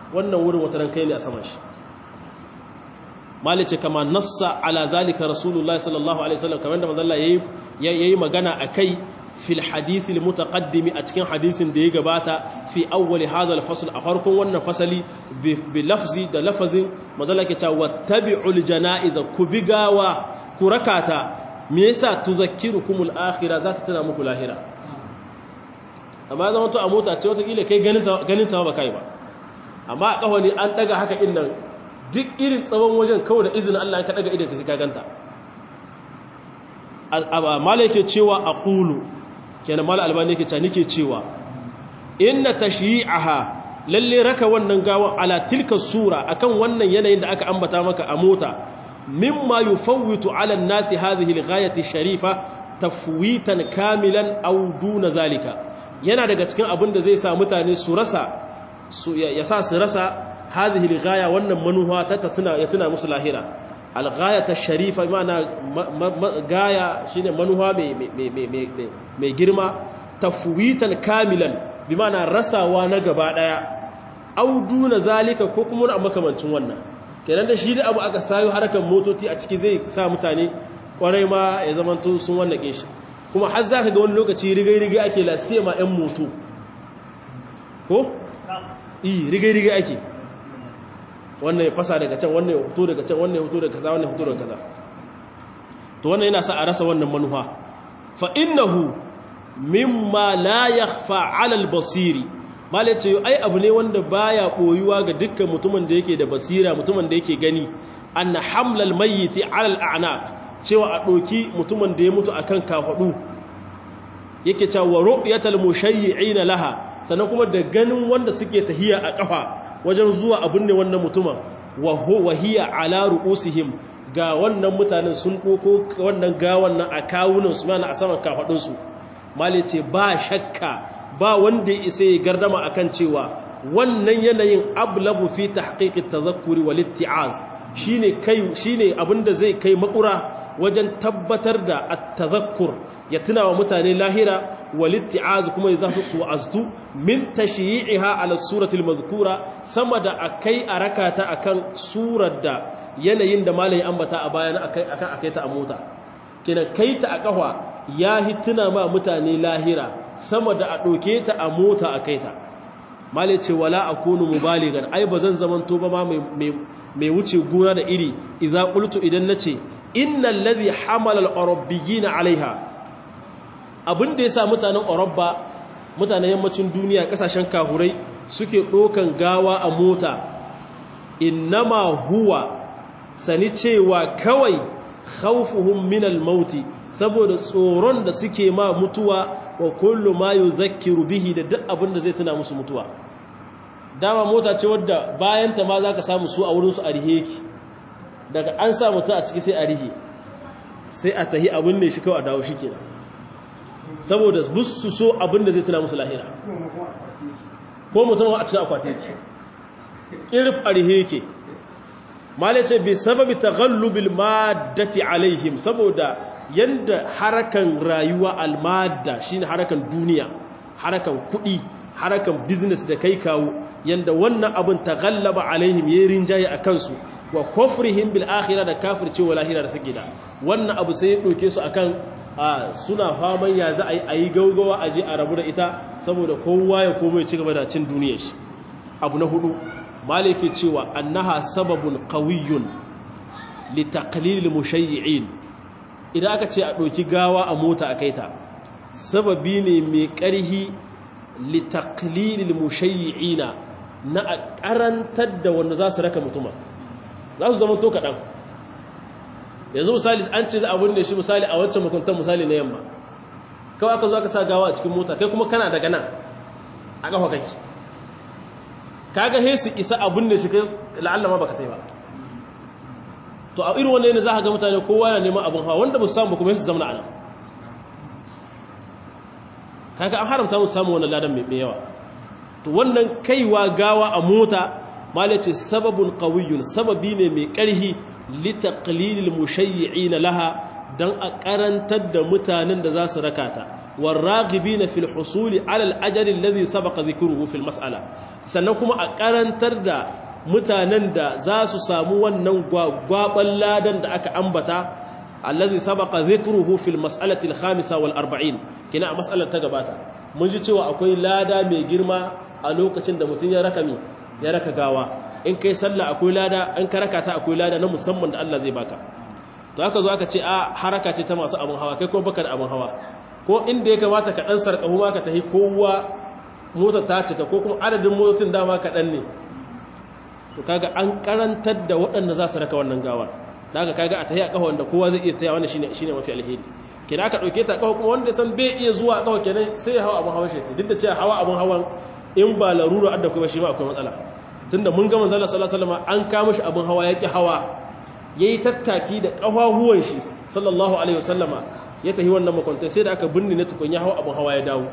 wannan wurin wata ran kai ne a saman shi malice kama nassa ala zalika rasulullahi sallallahu alaihi wasallam kamar da manzo Allah yayi yayi magana akai fil hadith al mutaqaddimi a cikin hadisin da ya gabata fi awwal hadha al fasl a farkon wannan fasali bi lafzi da lafazin manzo Allah ke cewa wattabi'ul janaiz ku bigawa ku rakata me yasa tuzakkirukumul akhirah za ta tana muku lahira amma zama to a mota ce wata kila kai ganin ta ganin ta ba kai ba amma a kawali an daga haka innan duk irin tsawon wajen kawai da izinin Allah ka daga idan ka sai ka ganta mala yake cewa aqulu kenan mala albani yake cewa nike cewa inna tashyi'aha lalle raka wannan gawan ala tilka sura akan wannan yanayin da aka ambata maka a mota mimma yufawwitu ala an-nasi hadhihi al-ghayati sharifa tafwitan kamilan aw duna zalika yana daga cikin abin da zai sa mutane su rasa ya sa su rasa هذه الغاية وأن منوها تتنا يتنا musu lahira الغاية الشريفة معنى غاية شيء منوها mai girma tafwitan kamilan bi ma'ana rasawa na gaba daya au duna zalika ko kuma a makamancin wannan kenan da shi da abu aka sayo harkar motoci a ciki zai sa mutane kwarai ma ya zamanto sun wannan shi kuma har zaka ga wani lokaci rigai-rigai ake lasiya ma 'yan moto ko? iya rigai-rigai ake wannan ya fasa daga can wannan ya fito daga can wannan ya fito daga kaza wannan ya fito daga kaza to wannan yana sa a rasa wannan manufa fa innahu mimma la yakhfa 'ala al-basiri malai ce ai abu ne wanda baya koyuwa ga dukkan mutumin da yake da basira mutumin da yake gani anna hamlal mayyiti 'ala al-a'naq cewa a doki mutumin da ya mutu akan kafadu yake cewa ru'yatal mushayyi'ina laha sannan kuma da ganin wanda suke tahiya a kafa wajen zuwa abin ne wannan mutumin wa hiya ala ru'usihim ga wannan mutanen sun doko wannan gawan nan a kawunan su mana a saman kafadun su mali ce ba shakka ba wanda ya isa ya gardama akan cewa wannan yanayin ablagu fi tahqiqi tadhakkuri wal itti'az shine kai shine abinda zai kai makura wajen tabbatar da at-tadhakkur ya tuna wa mutane lahira wal itti'az kuma ya zasu su azdu min tashyi'iha ala surati al-mazkura sama da akai a rakata akan surar da yanayin da malai ambata a bayan akai akan akai ta a mota kina kai ta a kafa ya hituna ma mutane lahira sama da a doke ta a mota akai ta malai ce wala akunu mubaligan ai bazan zamanto ba ma mai wuce gona da iri idza qultu idan nace innal ladhi hamala al-arabiyin alaiha abinda yasa mutanen Europa mutanen yammacin duniya kasashen kahurai suke dokan gawa a mota innama huwa sani cewa kawai khawfuhum min al-maut saboda tsoron da suke ma mutuwa wa kullu ma yuzakkiru bihi da duk abinda zai tuna musu mutuwa dama mota ce wadda bayanta ma za ka samu su a wurinsu a rihe ki daga an sa mutu a ciki sai a rihe sai a tahi abin ne shi kawai a dawo shi kenan saboda su so abin da zai tuna musu lahira ko mutum a cikin akwati yake ƙirf a rihe yake mala ce bai sababi ta gallubil maddati alaihim saboda yadda harakan rayuwa almadda shine harakan duniya harakan kuɗi harakan business da kai kawo yanda wannan abin ta gallaba alaihim yayin rinjaye a kansu wa kufrihim bil akhirah da kafircewa lahira da suke da wannan abu sai ya doke su akan suna faman ya za a yi gaugawa aje a rabu da ita saboda kowa ya komo ya ci gaba da cin duniyar shi abu na hudu maliki cewa annaha sababun qawiyyun li taqlil mushayyi'in idan aka ce a doki gawa a mota a kaita sababi ne mai ƙarhi litaklilil mushayyi'ina na a karantar da wanda za su raka mutuma za su zama to kaɗan yanzu misali an ce za a binne shi misali a wancan makuntan misali na yamma kawai aka zo aka sa gawa a cikin mota kai kuma kana daga nan a ƙafa kake kaga he su isa a binne shi kai la'alla ma baka tai ba to a irin wannan ne za ka ga mutane kowa yana neman abin hawa wanda ba su samu kuma su zama a nan kaga an haramta mu samu wannan ladan mai yawa to wannan kaiwa gawa a mota malai ce sababun qawiyyun sababi ne mai ƙarhi li taqlilil mushayyi'in laha dan a karantar da mutanen da za su rakata والراغبين في الحصول على الأجر الذي سبق ذكره في المسألة sannan kuma a karantar da mutanen da za su samu wannan gwaban ladan da aka ambata allazi sabaqa dhikruhu fil mas'alati al-khamisa wal 40 kina a mas'alar ta gabata mun ji cewa akwai lada mai girma a lokacin da mutum ya raka mi ya raka gawa in kai sallah akwai lada in ka raka ta akwai lada na musamman da Allah zai baka to haka zo aka ce a haraka ce ta masu abun hawa kai kuma baka da abun hawa ko inda ya kamata ka dan sarkahu ma ka tahi kowa mota ta cika ko kuma adadin motocin dama ka dan ne to kaga an karantar da waɗanda za su raka wannan gawar daga kaga a tahi a kawo wanda kowa zai iya taya wannan shine shine mafi alheri kina aka dauke ta kawo kuma wanda san bai iya zuwa kawo kenan sai ya hawa abun hawan shi duk da cewa hawa abun hawan in ba larura adda kuma shi ma akwai matsala tunda mun ga manzo Allah sallallahu alaihi wasallam an kama shi abun hawa yaki hawa yayi tattaki da kafahuwan shi sallallahu alaihi wasallama ya tafi wannan makwantai sai da aka binne na tukun ya hawa abun hawa ya dawo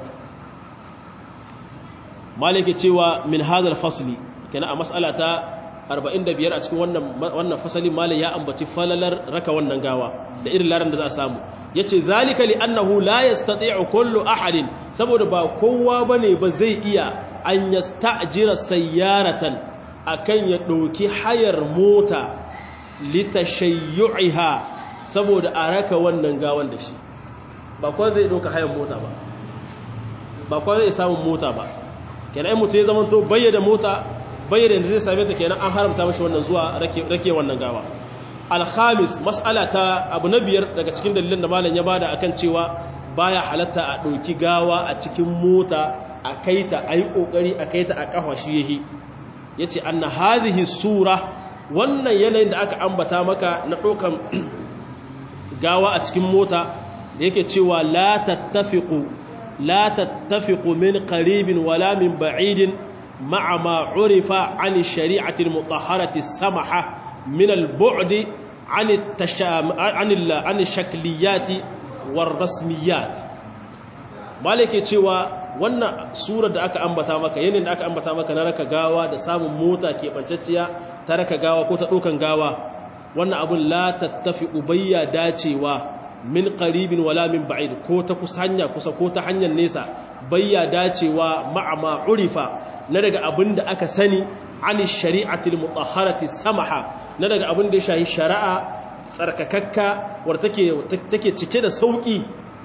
malike cewa min hadal fasli kenan a mas'ala ta 45 a cikin wannan wannan fasalin malai ya ambaci falalar raka wannan gawa da irin laran da za a samu yace zalika li annahu la yastati'u kullu ahadin saboda ba kowa bane ba zai iya an yasta'jira sayyaratan akan ya dauki hayar mota litashayyu'iha saboda a raka wannan gawan da shi ba kowa zai dauka hayar mota ba ba kowa zai samu mota ba kenan mutum ya zama to bayyana mota bayyana da zai same ta kenan an haramta mashi wannan zuwa rake wannan gawa alhamis mas'ala ta abu na biyar daga cikin dalilin da malam ya bada akan cewa baya halatta a ɗauki gawa a cikin mota a kaita a yi ƙoƙari a kaita a ƙafa shi yahi ya ce an na hazihi sura wannan yanayin da aka ambata maka na ɗaukan gawa a cikin mota da yake cewa la tattafiqu la tattafiqu min qaribin wala min ba'idin ma'a ma urifa 'an ash-shari'ati al-mutahharati as-samaha min al-bu'd 'an عن الشكليات والرسميات malike cewa wannan sura da aka ambata maka yanin da aka ambata maka na raka gawa da samun mota ke bancacciya ta raka gawa ko ta dokan gawa wannan abun la tattafi ubayya dacewa min qaribin wala min ba'id ko ta kusa hanya kusa ko ta hanyar nesa bayya dacewa ma'a ma urifa na daga abin da aka sani ani shari'atil mutahharati samaha na daga abin da ya shahi shari'a tsarkakakka wadda take cike da sauki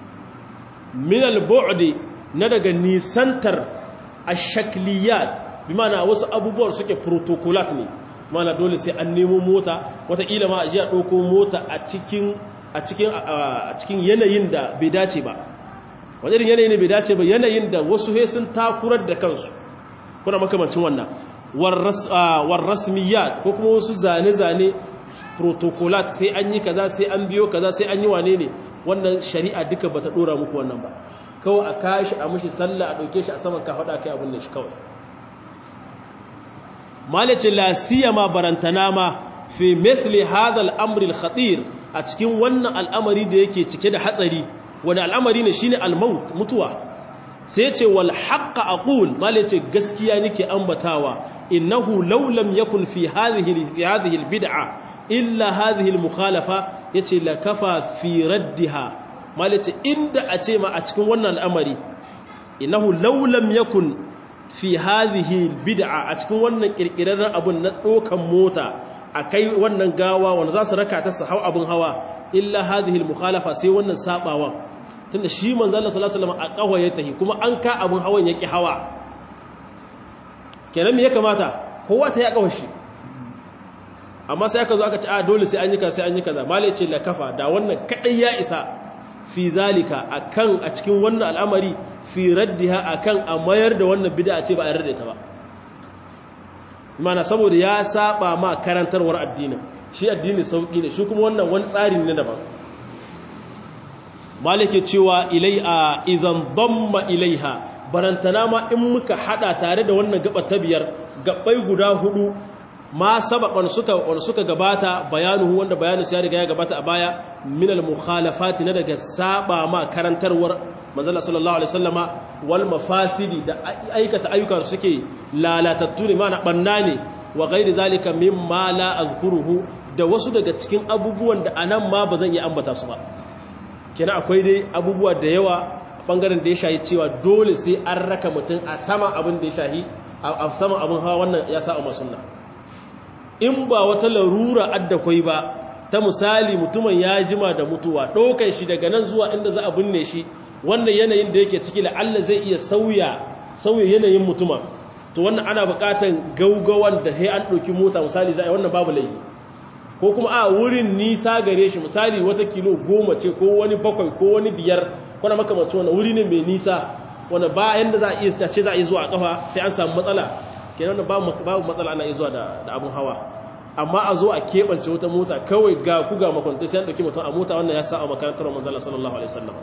min al-bu'di na daga nisantar ash-shakliyat bi ma'ana wasu abubuwan suke protocolat ne mana dole sai an nemo mota wataƙila ma a ji a ɗauko mota a cikin a cikin a cikin yanayin da bai dace ba wani irin yanayin da bai dace ba yanayin da wasu he sun takurar da kansu kuna makamancin wannan war rasmiyat ko kuma wasu zane-zane protocolat sai an yi kaza sai an biyo kaza sai an yi wane ne wannan shari'a duka bata dora muku wannan ba kawai a kashi a mushi sallah a dauke shi a saman ka hada kai abin da shi kawai malace la siyama barantana ma fi mithli hadha al-amr al-khatir a cikin wannan al'amari da yake cike da hatsari wani al'amari ne shine al-maut mutuwa sai ce wal haqqa aqul malace gaskiya nake ambatawa innahu law lam yakun fi hadhihi fi hadhihi al-bid'a illa hadhihi al-mukhalafa yace la kafa fi raddiha malace inda a ce ma a cikin wannan al'amari innahu law lam yakun fi hadhihi al-bid'a a cikin wannan kirkirarren abun na dokan mota akai wannan gawa wanda za su raka ta su hau abun hawa illa hadhihi al-mukhalafa sai wannan sabawan tunda shi manzo Allah sallallahu alaihi wasallam a kawa ya tahi kuma an ka abun hawan yaki hawa kenan me ya kamata kowa ta ya kawo shi amma sai aka zo aka ce a dole sai an yi kaza sai an yi kaza malai ce la kafa da wannan kadai ya isa fi zalika akan a cikin wannan al'amari fi raddiha akan a mayar da wannan bid'a ce ba a yarda ta ba mana saboda ya saba ma karantarwar addinin shi addini sauki ne shi kuma wannan wani tsari ne daban malike cewa ilai a idan damma ilaiha barantana ma in muka hada tare da wannan gaba ta biyar gabbai guda hudu ma sabaqan suka wanda suka gabata bayanuhu wanda bayanin ya riga ya gabata a baya min al mukhalafati na daga saba ma karantarwar manzala sallallahu alaihi wasallama wal mafasidi da aikata ayyukan suke lalatattu ne mana banna ne wa ghairi zalika mimma la azkuruhu da wasu daga cikin abubuwan da anan ma bazan iya ambata su ba kenan akwai dai abubuwa da yawa bangaren da ya shahi cewa dole sai an raka mutum a sama abin da ya shahi a sama abin hawa wannan ya sa a sunna in ba wata larura adda kwai ba ta misali mutumin ya jima da mutuwa ɗaukar shi daga nan zuwa inda za a binne shi wannan yanayin da yake ciki la'alla zai iya sauya sauya yanayin mutumin to wannan ana buƙatar gaugawan da sai an ɗauki mota misali za a yi wannan babu laifi ko kuma a wurin nisa gare shi misali wata kilo goma ce ko wani bakwai ko wani biyar kwana makamanci wannan wuri ne mai nisa wanda ba yanda za a iya ce za a iya zuwa a kafa sai an samu matsala kenan babu matsala ana iya zuwa da abin hawa amma a zo a keɓance wata mota kawai ga ku ga makwanta sai an ɗauki mutum a mota wannan ya sa a makarantar manzala sallallahu alaihi wasallam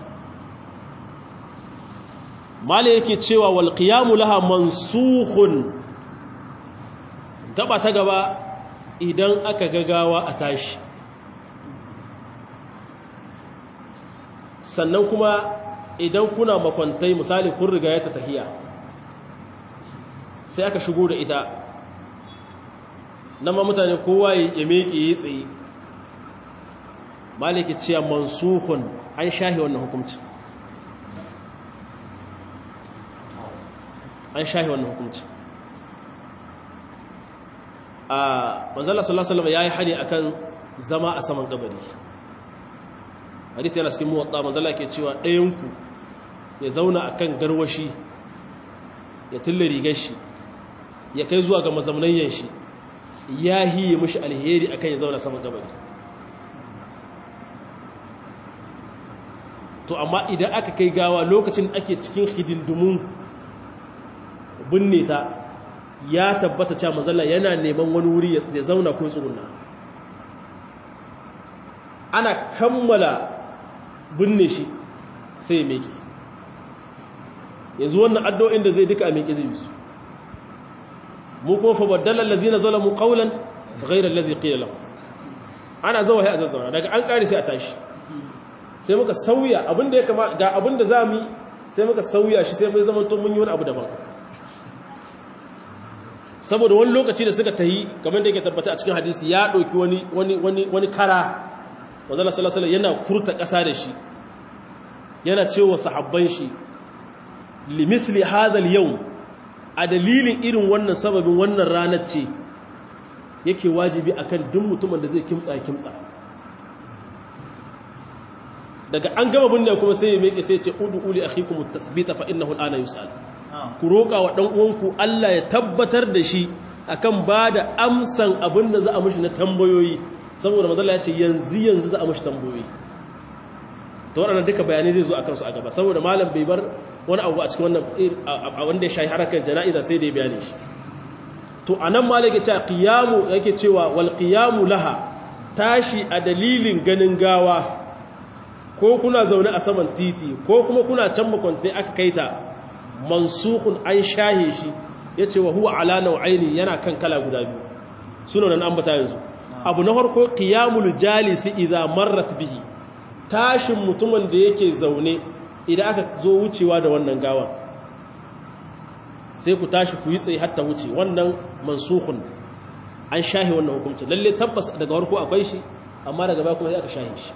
mala yake cewa wal qiyamu laha mansukhun gaba ta gaba idan aka gagawa a tashi sannan kuma idan kuna makwantai misali kun riga ya ta tahiya sai aka shigo da ita nan ma mutane kowa ya meke ya tsaye maliki cewa mansuhun an shahi wannan hukumci an shahi wannan hukumci a manzala sallallahu ya yi hani akan zama a saman kabari hadisi yana cikin muwatta manzala ke cewa ɗayanku ya zauna akan garwashi ya tilla rigar shi ya kai zuwa ga mazamnayyan shi ya hiye mushi alheri akan ya zauna saman kabari to amma idan aka kai gawa lokacin ake cikin hidindumun binne ta ya tabbata cewa manzala yana neman wani wuri ya zauna ko tsuguna ana kammala binne shi sai ya meke yanzu wannan addu'o'in da zai duka a meke zai bisu mu kuma fa baddala allazina zalamu qawlan ghayra allazi qila lahum ana zawa sai a zazzauna daga an kare sai a tashi sai muka sauya abinda ya kama ga abinda zamu yi sai muka sauya shi sai mai zaman to mun yi wani abu daban saboda wani lokaci da suka tahi kamar da yake tabbata a cikin hadisi ya ɗauki wani wani wani wani kara wazala sallallahu yana kurta ƙasa da shi yana cewa sahabban shi limisli hadha al a dalilin irin wannan sababin wannan ranar ce yake wajibi akan duk mutumin da zai kimtsa kimtsa daga an gama binne kuma sai ya meke sai ya ce udu uli akhikum at-tathbita fa innahu al-ana yus'al ku roƙa wa ɗan uwanku Allah ya tabbatar da shi akan ba da amsan abin da za a mushi na tambayoyi saboda mazala ya ce yanzu yanzu za a mushi tambayoyi ta waɗanda duka bayanai zai zo a kansu a gaba saboda malam bai bar wani abu a cikin wannan wanda ya shayi harkar jana'iza sai da ya bayani shi to a nan malam yake cewa qiyamu yake cewa wal qiyamu laha tashi a dalilin ganin gawa ko kuna zaune a saman titi ko kuma kuna can makwantai aka kaita mansukun an shahe shi ya ce wa huwa ala nau'aini yana kan kala guda biyu suna nan ambata yanzu abu na farko qiyamul jalisi idza marrat bihi tashin mutumin da yake zaune idan aka zo wucewa da wannan gawan sai ku tashi ku yi tsaye hatta wuce wannan mansukun an shahe wannan hukunci lalle tabbas daga farko akwai shi amma daga baya kuma sai aka shahe shi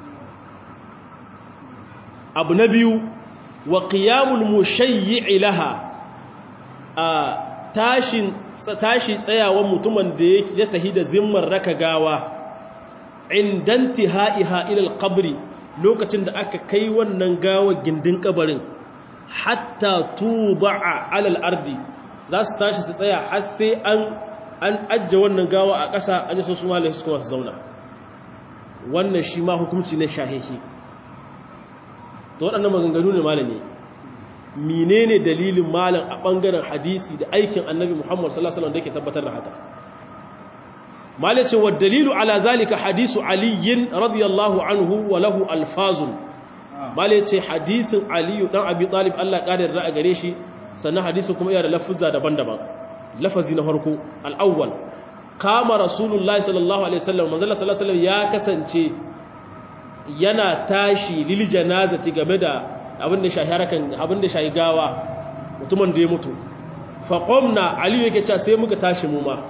abu na biyu wa qiyamul mushayyi laha a tashin tashi tsayawan mutumin da yake ya tahi da zimmar raka gawa indanti ha'iha ila alqabri lokacin da aka kai wannan gawa gindin kabarin hatta tuda'a ala al-ardi za su tashi su tsaya har sai an an ajje wannan gawa a ƙasa an yi so su malai su kuma su zauna wannan shi ma hukunci ne shahihi to waɗannan maganganu ne malami menene dalilin malam a ɓangaren hadisi da aikin annabi muhammad sallallahu alaihi wasallam da yake tabbatar da haka malace wa dalilu ala zalika hadisu aliyin radiyallahu anhu wa lahu alfazun malace hadisin aliyu dan abi talib Allah ƙarin ra'a gare shi sannan hadisin kuma yana da lafuzza daban-daban lafazi na farko al-awwal kama rasulullahi sallallahu alaihi wasallam manzo sallallahu alaihi wasallam ya kasance yana tashi lil janazati game da abin da shahi harakan abin da shahi gawa mutumin da ya mutu faqamna ali yake cewa sai muka tashi mu ma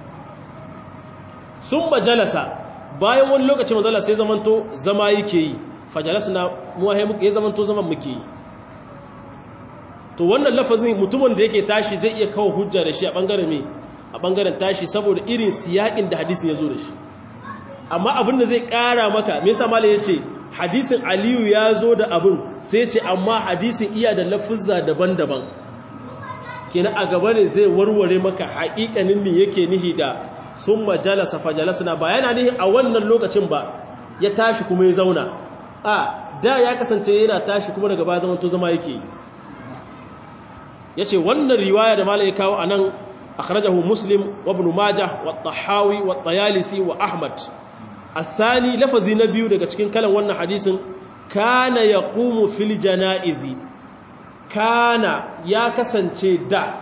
sun bajalasa bayan wani lokaci manzala sai zamanto zama yake yi fajalasna mu wahe muka yi zamanto zaman muke yi to wannan lafazin mutumin da yake tashi zai iya kawo hujja da shi a bangaren me a bangaren tashi saboda irin siyakin da hadisin ya zo da shi amma abin da zai kara maka me yasa malai yace hadisin aliyu ya zo da abin sai ya ce amma hadisin iya da lafuzza daban-daban kenan a gaba ne zai warware maka haƙiƙanin me yake nihi da sun majalasa fajalasna ba yana nihi a wannan lokacin ba ya tashi kuma ya zauna a da ya kasance yana tashi kuma daga baya zaman to zama yake yace wannan riwaya da malai kawo anan akhrajahu muslim wa ibn majah wa tahawi wa tayalisi wa ahmad الثاني لفظي نبيو daga cikin kalan wannan hadisin kana yaqumu fil janaizi kana ya kasance da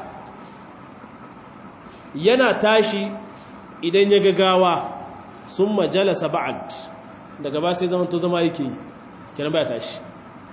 yana tashi idan ya gagawa summa jalasa ba'd daga ba sai zaman to zama yake kenan baya tashi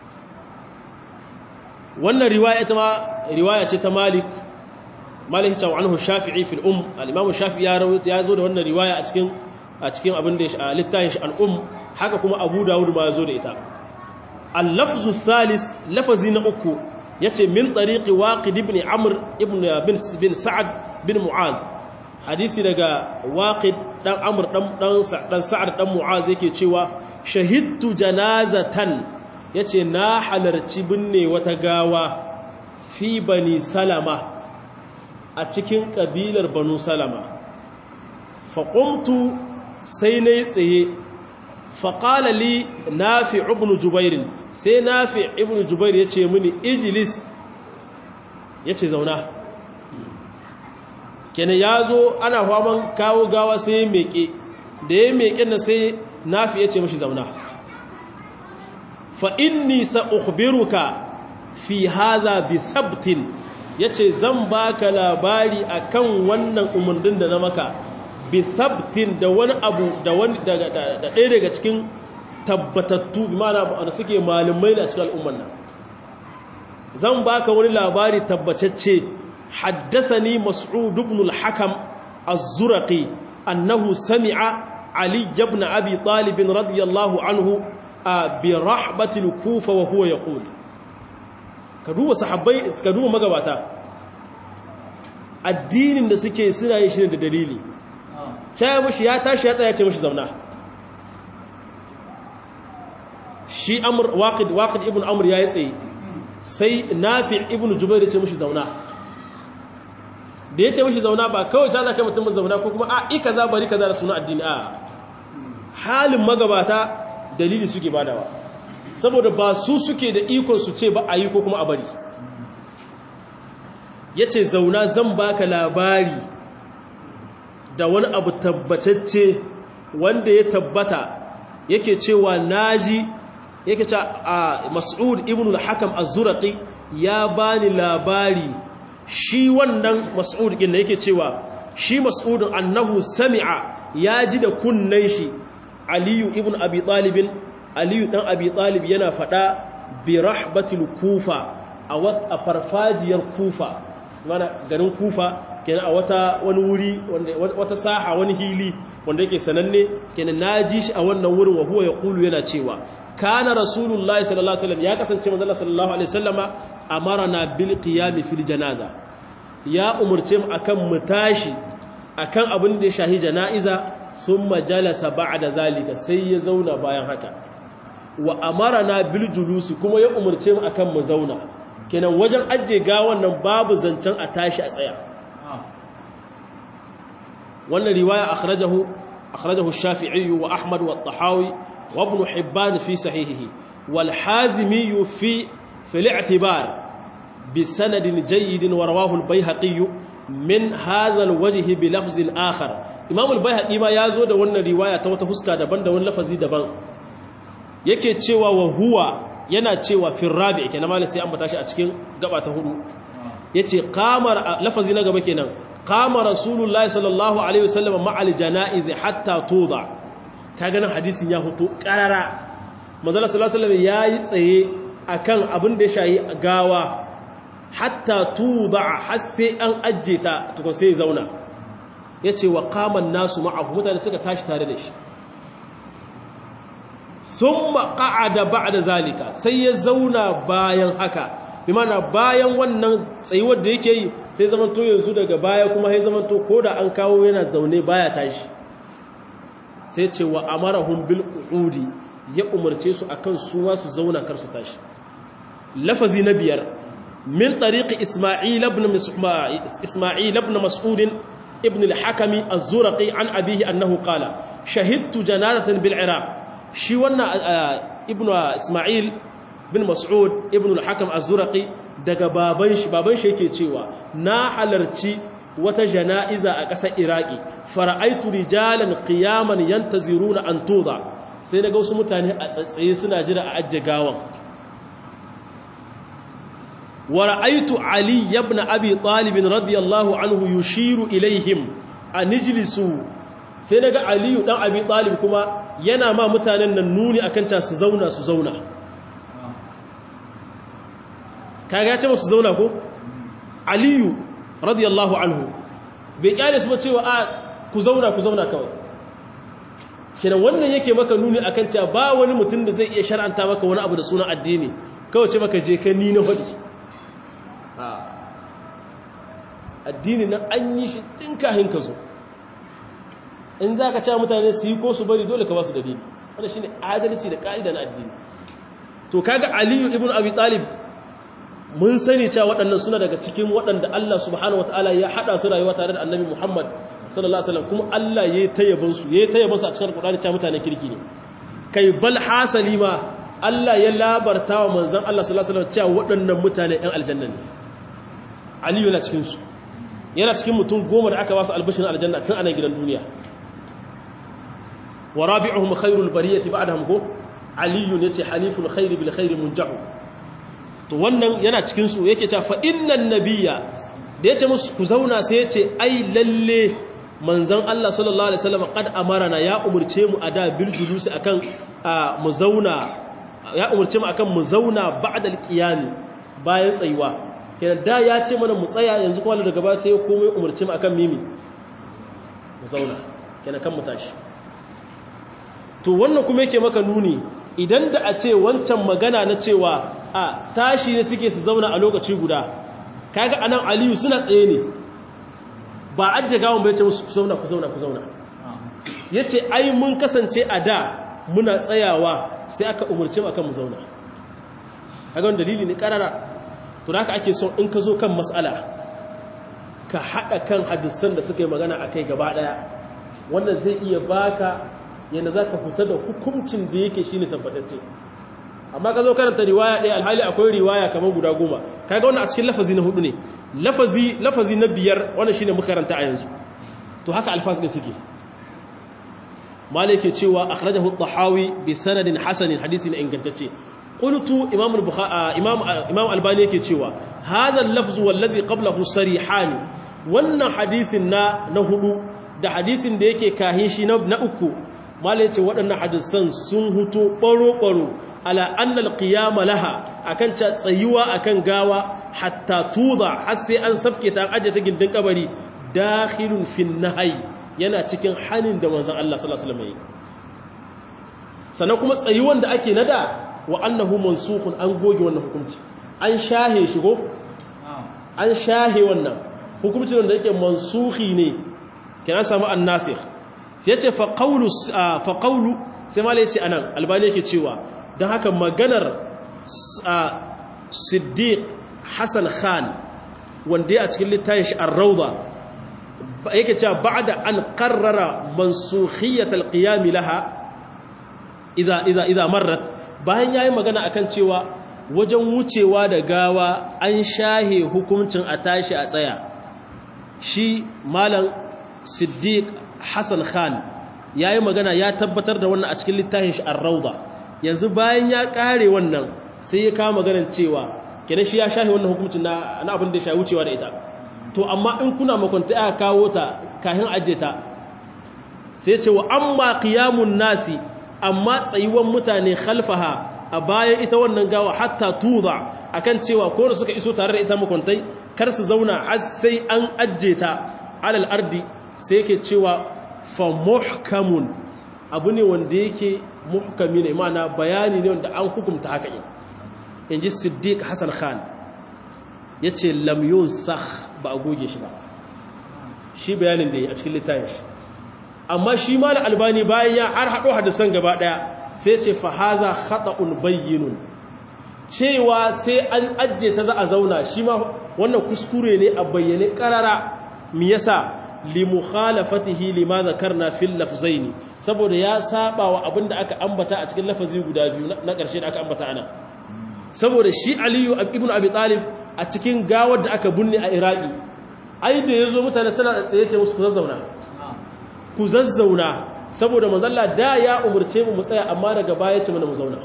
wannan riwaya ta ma riwaya ce ta Malik Malik ta anhu Shafi'i fil um al-Imam Shafi'i ya rawaito ya zo da wannan riwaya a cikin a cikin abin da ya littafin shi al'um haka kuma abu dawud ma ya zo da ita al-lafzu thalis lafazi na uku yace min tariqi waqid ibn amr ibn bin bin sa'ad bin mu'az hadisi daga waqid dan amr dan dan dan sa'ad dan mu'az yake cewa shahidtu janazatan yace na halarci binne wata gawa fi bani salama a cikin kabilar banu salama faqumtu sai na yi tsaye faƙala li nafi ibn jubairin sai nafi ibn jubair ya ce mini ijilis ya ce zauna kenan ya zo ana faman kawo gawa sai ya meke da ya meke na sai nafi ya ce mashi zauna fa'inni sa'ukhbiruka fi haza bi sabtin ya ce zan baka labari akan wannan umarnin da na maka bisabtin da wani abu da wani daga da ɗaya daga cikin tabbatattu bi mana da suke malamai da cikin al'umman nan zan baka wani labari tabbatacce haddathani mas'ud ibn al-hakam az-zurqi annahu sami'a ali ibn abi talib radiyallahu anhu bi rahbatil kufa wa huwa yaqul ka duba sahabbai ka duba magabata addinin da suke suna yin shi da dalili caya mashi ya tashi ya tsaya ce mashi zauna shi waƙid waƙid ibn amur ya yi tsaye sai nafi ibn jubair ya ce mashi zauna da ya ce mashi zauna ba kawai ta zaka mutum zauna ko kuma a ika za bari kaza da suna addini a halin magabata dalili suke badawa saboda ba su suke da ikon su ce ba a yi ko kuma a bari ya ce zauna zan baka labari da wani abu tabbatacce wanda ya tabbata yake cewa naji yake ce a mas'ud ibn al-hakam az-zurqi ya bani labari shi wannan mas'ud din yake cewa shi mas'ud annahu sami'a ya ji da kunnan shi aliyu ibn abi talib aliyu dan abi talib yana fada bi rahbatil kufa a farfajiyar kufa mana garin kufa kenan a wata wani wuri wata saha wani hili wanda yake sananne kenan naji shi a wannan wurin wa huwa yaqulu yana cewa kana rasulullahi sallallahu alaihi wasallam ya kasance manzo sallallahu alaihi wasallama amarna bil qiyam fil janaza ya umurce mu akan mu tashi akan abin da ya shahi janaiza summa jalasa ba'da zalika sai ya zauna bayan haka wa amarna bil julusi kuma ya umurce mu akan mu zauna kenan wajen ajiye gawan nan babu zancen a tashi a tsaya wannan riwaya akhrajahu akhrajahu ash-shafi'i wa ahmad wa at-tahawi wa ibn hibban fi sahihihi wal hazimi fi fi al-i'tibar bi sanadin jayyid wa rawahu al-bayhaqi min hadha al-wajh bi lafz akhar imam al-bayhaqi ma yazo da wannan riwaya ta wata huska daban da wani lafazi daban yake cewa wa huwa yana cewa fi rabi kenan malai sai an bata shi a cikin gaba ta hudu yace qamar lafazi na gaba kenan qama rasulullahi sallallahu alaihi wasallam ma'al janaiz hatta tuda kaga nan hadisin ya fito karara manzo sallallahu alaihi wasallam yayi tsaye akan abin da ya shayi gawa hatta tuda har sai an ajje ta to sai zauna yace wa qama nasu ma'ahu mutane suka tashi tare da shi summa qa'ada ba'da zalika sai ya zauna bayan haka bi mana bayan wannan tsayuwar da yake yi sai zamanto yanzu daga baya kuma sai zamanto ko da an kawo yana zaune baya tashi sai ce wa amarahum bil qu'udi ya umarce su akan su ma su zauna kar su tashi lafazi na biyar min tariqi isma'il ibn isma'il ibn mas'ud ibn al-hakami az-zurqi an abihi annahu qala shahidtu janazatan bil iraq shi wannan ibn isma'il bin mas'ud ibn al-hakam az-zurqi daga baban shi baban shi yake cewa na halarci wata jana'iza a ƙasar iraki fara'aitu rijalan qiyaman yantaziruna an tuda sai naga wasu mutane a tsatsaye suna jira a ajje gawan wa ra'aitu ali ibn abi talib radiyallahu anhu yushiru ilaihim an ijlisu sai naga ali dan abi talib kuma yana ma mutanen nan nuni akan ca su zauna su zauna kaga ya ce musu zauna ko aliyu radiyallahu anhu bai kyale su ba cewa a ku zauna ku zauna kawai kinan wannan yake maka nuni akan cewa ba wani mutum da zai iya shar'anta maka wani abu da sunan addini kawai ce maka je ka ni na hadi addini na an yi shi tun kahin ka zo in za ka cewa mutane su yi ko su bari dole ka ba su dalili wanda shi ne adalci da ka'ida na addini to kaga aliyu ibn abi talib mun sani cewa waɗannan suna daga cikin waɗanda Allah subhanahu wataala ya haɗa su rayuwa tare da annabi Muhammad sallallahu alaihi wasallam kuma Allah ya tayyabin su ya tayyabin su a cikin Qur'ani cewa mutanen kirki ne kai bal hasali ma Allah ya labarta wa manzon Allah sallallahu alaihi wasallam cewa waɗannan mutane ɗan aljanna ne Ali yana cikin su yana cikin mutum goma da aka ba su albishin aljanna tun a nan gidan duniya wa rabi'uhum khairul bariyati ba'dahum ko aliyun yace haliful khairi bil khairi munjahu to wannan yana cikin su yake cewa fa innan nabiyya da yace musu ku zauna sai yace ai lalle manzon Allah sallallahu alaihi wasallam qad amarana ya umurce mu ada bil julusi akan mu zauna ya umurce mu akan mu zauna ba'da al bayan tsayuwa kenan da ya ce mana mu tsaya yanzu kuma daga ba sai ya komai umurce mu akan mimi mu zauna kenan kan mu tashi to wannan kuma yake maka nuni idan da a ce wancan magana na cewa a tashi ne suke su zauna a lokaci guda kaga anan aliyu suna tsaye ne ba ajje gawon bai ce musu ku zauna ku zauna ku zauna yace ai mun kasance a da muna tsayawa sai aka umurce mu akan mu zauna kaga wannan dalili ne karara to haka ake son in ka zo kan mas'ala ka hada kan hadisan da suka yi magana akai gaba daya wannan zai iya baka yana za ka fita da hukuncin da yake shi ne tabbatacce amma ka zo karanta riwaya ɗaya alhali akwai riwaya kamar guda goma kaga wannan a cikin lafazi na hudu ne lafazi na biyar wannan shi ne makaranta a yanzu to haka alfaz ɗin suke malike cewa akhrajahu tahawi bi sanadin hasanin hadisi na ingantacce qultu imam imam imam albani yake cewa hadha al-lafz wallazi qablahu sarihan wannan hadisin na na hudu da hadisin da yake kahin shi na uku mala yace waɗannan hadisan sun huto ɓaro-ɓaro ala annal qiyama laha akan ca tsayuwa akan gawa hatta tuda har sai an safke ta aje ta gindin kabari dakhilun fin nahyi yana cikin hanin da manzon Allah sallallahu alaihi wasallam sannan kuma tsayuwan da ake nada wa annahu mansukhun an goge wannan hukunci an shahe shi go an shahe wannan hukuncin da yake mansukhi ne kina samu annasikh sai yace fa qawlu fa qawlu sai malai yace anan albani yake cewa dan haka maganar siddiq hasan khan wanda ya a cikin littafin shi ar-rawda yake cewa ba'da an qarrara mansukhiyyat al-qiyam laha idza idza idza marrat bayan yayi magana akan cewa wajen wucewa da gawa an shahe hukuncin a tashi a tsaya shi malam siddiq hassan khan ya yi magana ya tabbatar da wannan a cikin littafin shi ar-rauda yanzu bayan ya kare wannan sai ya kawo maganar cewa kenan shi ya shahi wannan hukuncin na na abin da ya wucewa da ita to amma in kuna makwanta aka kawo ta kahin ajiye ta sai ce wa amma qiyamun nasi amma tsayuwan mutane khalfaha a bayan ita wannan gawa hatta tuza akan cewa ko da suka iso tare da ita makwantai kar su zauna har sai an ajiye ta alal ardi sai yake cewa fa muhkamun abu ne wanda yake muhkami ne ma'ana bayani ne wanda an hukumta haka yin in ji siddiq hassan khan yace lam yunsakh ba a goge shi ba shi bayanin da yi a cikin littafin shi amma shi malam albani bayan ya har hado hadisan gaba daya sai ce fa hadha khata'un bayyinun cewa sai an ajje ta za a zauna shi ma wannan kuskure ne a bayyane karara me yasa li mukhalafatihi lima zakarna fil lafzaini saboda ya saba wa abinda aka ambata a cikin lafazi guda biyu na ƙarshe da aka ambata ana saboda shi aliyu ibn abi talib a cikin gawar da aka bunne a iraki ai da yazo mutane suna da tsaye ce musu ku zazzauna ku zazzauna saboda manzalla da ya umurce mu mu tsaya amma daga baya ce mana mu zauna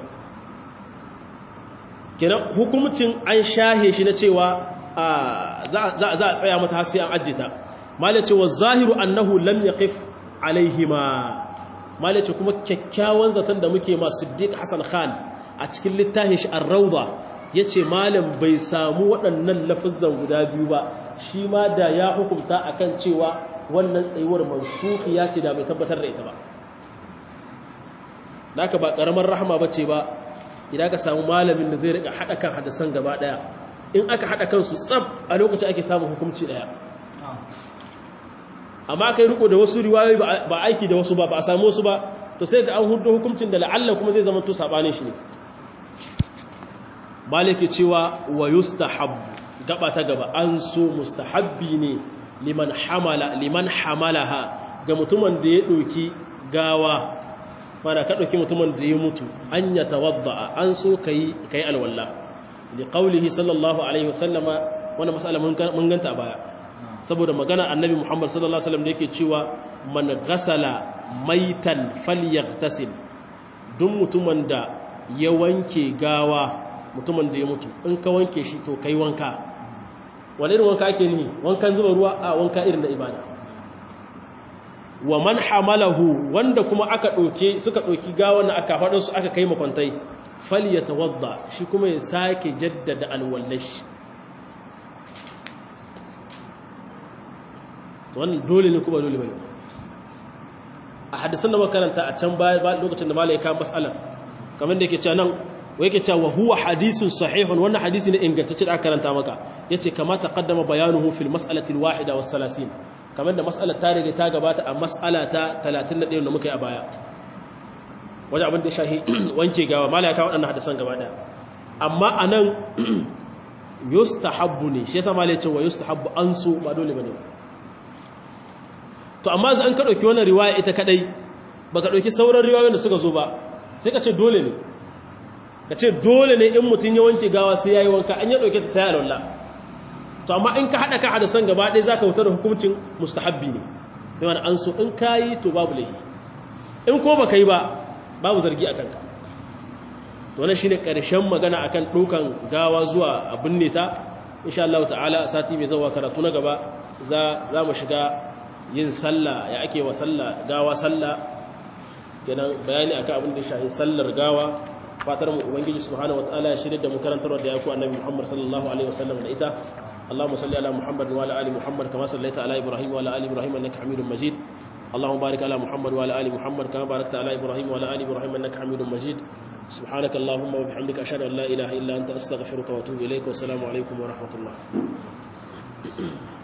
kenan hukumcin an shahe shi na cewa za a tsaya mata har sai an ajje ta malace wa zahiru annahu lam yaqif alaihima malace kuma kyakkyawan zaton da muke ma Siddiq Hassan Khan a cikin littafin shi Ar-Rawda yace malam bai samu waɗannan lafazan guda biyu ba shi ma da ya hukunta akan cewa wannan tsayuwar mansukhiya ce da bai tabbatar da ita ba naka ba karamar rahama bace ba idan ka samu malamin da zai rika hada kan hadisan gaba daya in aka hada kansu tsab a lokacin ake samun hukunci daya amma kai riko da wasu riwayoyi ba aiki da wasu ba ba a samu wasu ba to sai ga an hudu hukuncin da la'alla kuma zai zama to sabanin shi ne malike cewa wa yustahabbu gaba ta gaba an so mustahabbi ne liman hamala liman hamalaha ga mutumin da ya doki gawa mana ka doki mutumin da ya mutu an ya tawadda an so kai kai alwala li qawlihi sallallahu alaihi wasallama wannan mas'ala mun ganta a baya saboda magana annabi Muhammad sallallahu alaihi wasallam da yake cewa man ghasala maitan falyaghtasil duk mutumin da ya wanke gawa mutumin da ya mutu in ka wanke shi to kai wanka wani irin wanka ake nihi wankan zuba ruwa a wanka irin na ibada wa man hamalahu wanda kuma aka ɗauke suka ɗauki gawan aka faɗin su aka kai makwantai falyatawadda shi kuma ya sake jaddada alwallashi wannan dole ne kuma dole bane a hadisan da makaranta a can baya lokacin da malai ka mas'ala kamar da yake cewa nan wai yake cewa huwa hadisun sahihun wannan hadisi ne ingantacce da aka karanta maka yace kama taqaddama bayanuhu fil mas'alati al wahida was 30 kamar da mas'alar ta riga ta gabata a mas'ala ta 31 da muka yi a baya wajen abin da shahi wanke gawa malai ka wadannan hadisan gaba daya amma anan yustahabbu ne shi yasa malai ce wa yustahabbu an so ba dole bane to amma za an ka ɗauki wannan riwaya ita kaɗai ba ka ɗauki sauran riwayoyin da suka zo ba sai ka ce dole ne ka ce dole ne in mutum ya wanke gawa sai ya yi wanka an ya ɗauke ta sai alwallah to amma in ka haɗa ka hada san gaba ɗaya za ka wutar da hukuncin mustahabbi ne da wani an so in ka yi to babu laifi in ko ba ka yi ba babu zargi a kanka to wannan shine ƙarshen magana akan ɗaukan gawa zuwa a binne ta insha Allah ta'ala sati mai zawa karatu na gaba za mu shiga yin sallah ya ake wa sallah gawa sallah kenan bayani akan abin da shahi sallar gawa fatar mu ubangiji subhanahu wataala ya shirye da mu karantarwa da yaku annabi Muhammad sallallahu alaihi wasallam da ita Allahumma salli ala Muhammad wa ala ali Muhammad kama sallaita ala Ibrahim wa ala ali Ibrahim innaka Hamidum Majid اللهم بارك على محمد وعلى ال محمد كما باركت على ابراهيم وعلى ال ابراهيم انك حميد مجيد سبحانك اللهم وبحمدك اشهد ان لا اله الا انت استغفرك واتوب اليك والسلام عليكم ورحمه الله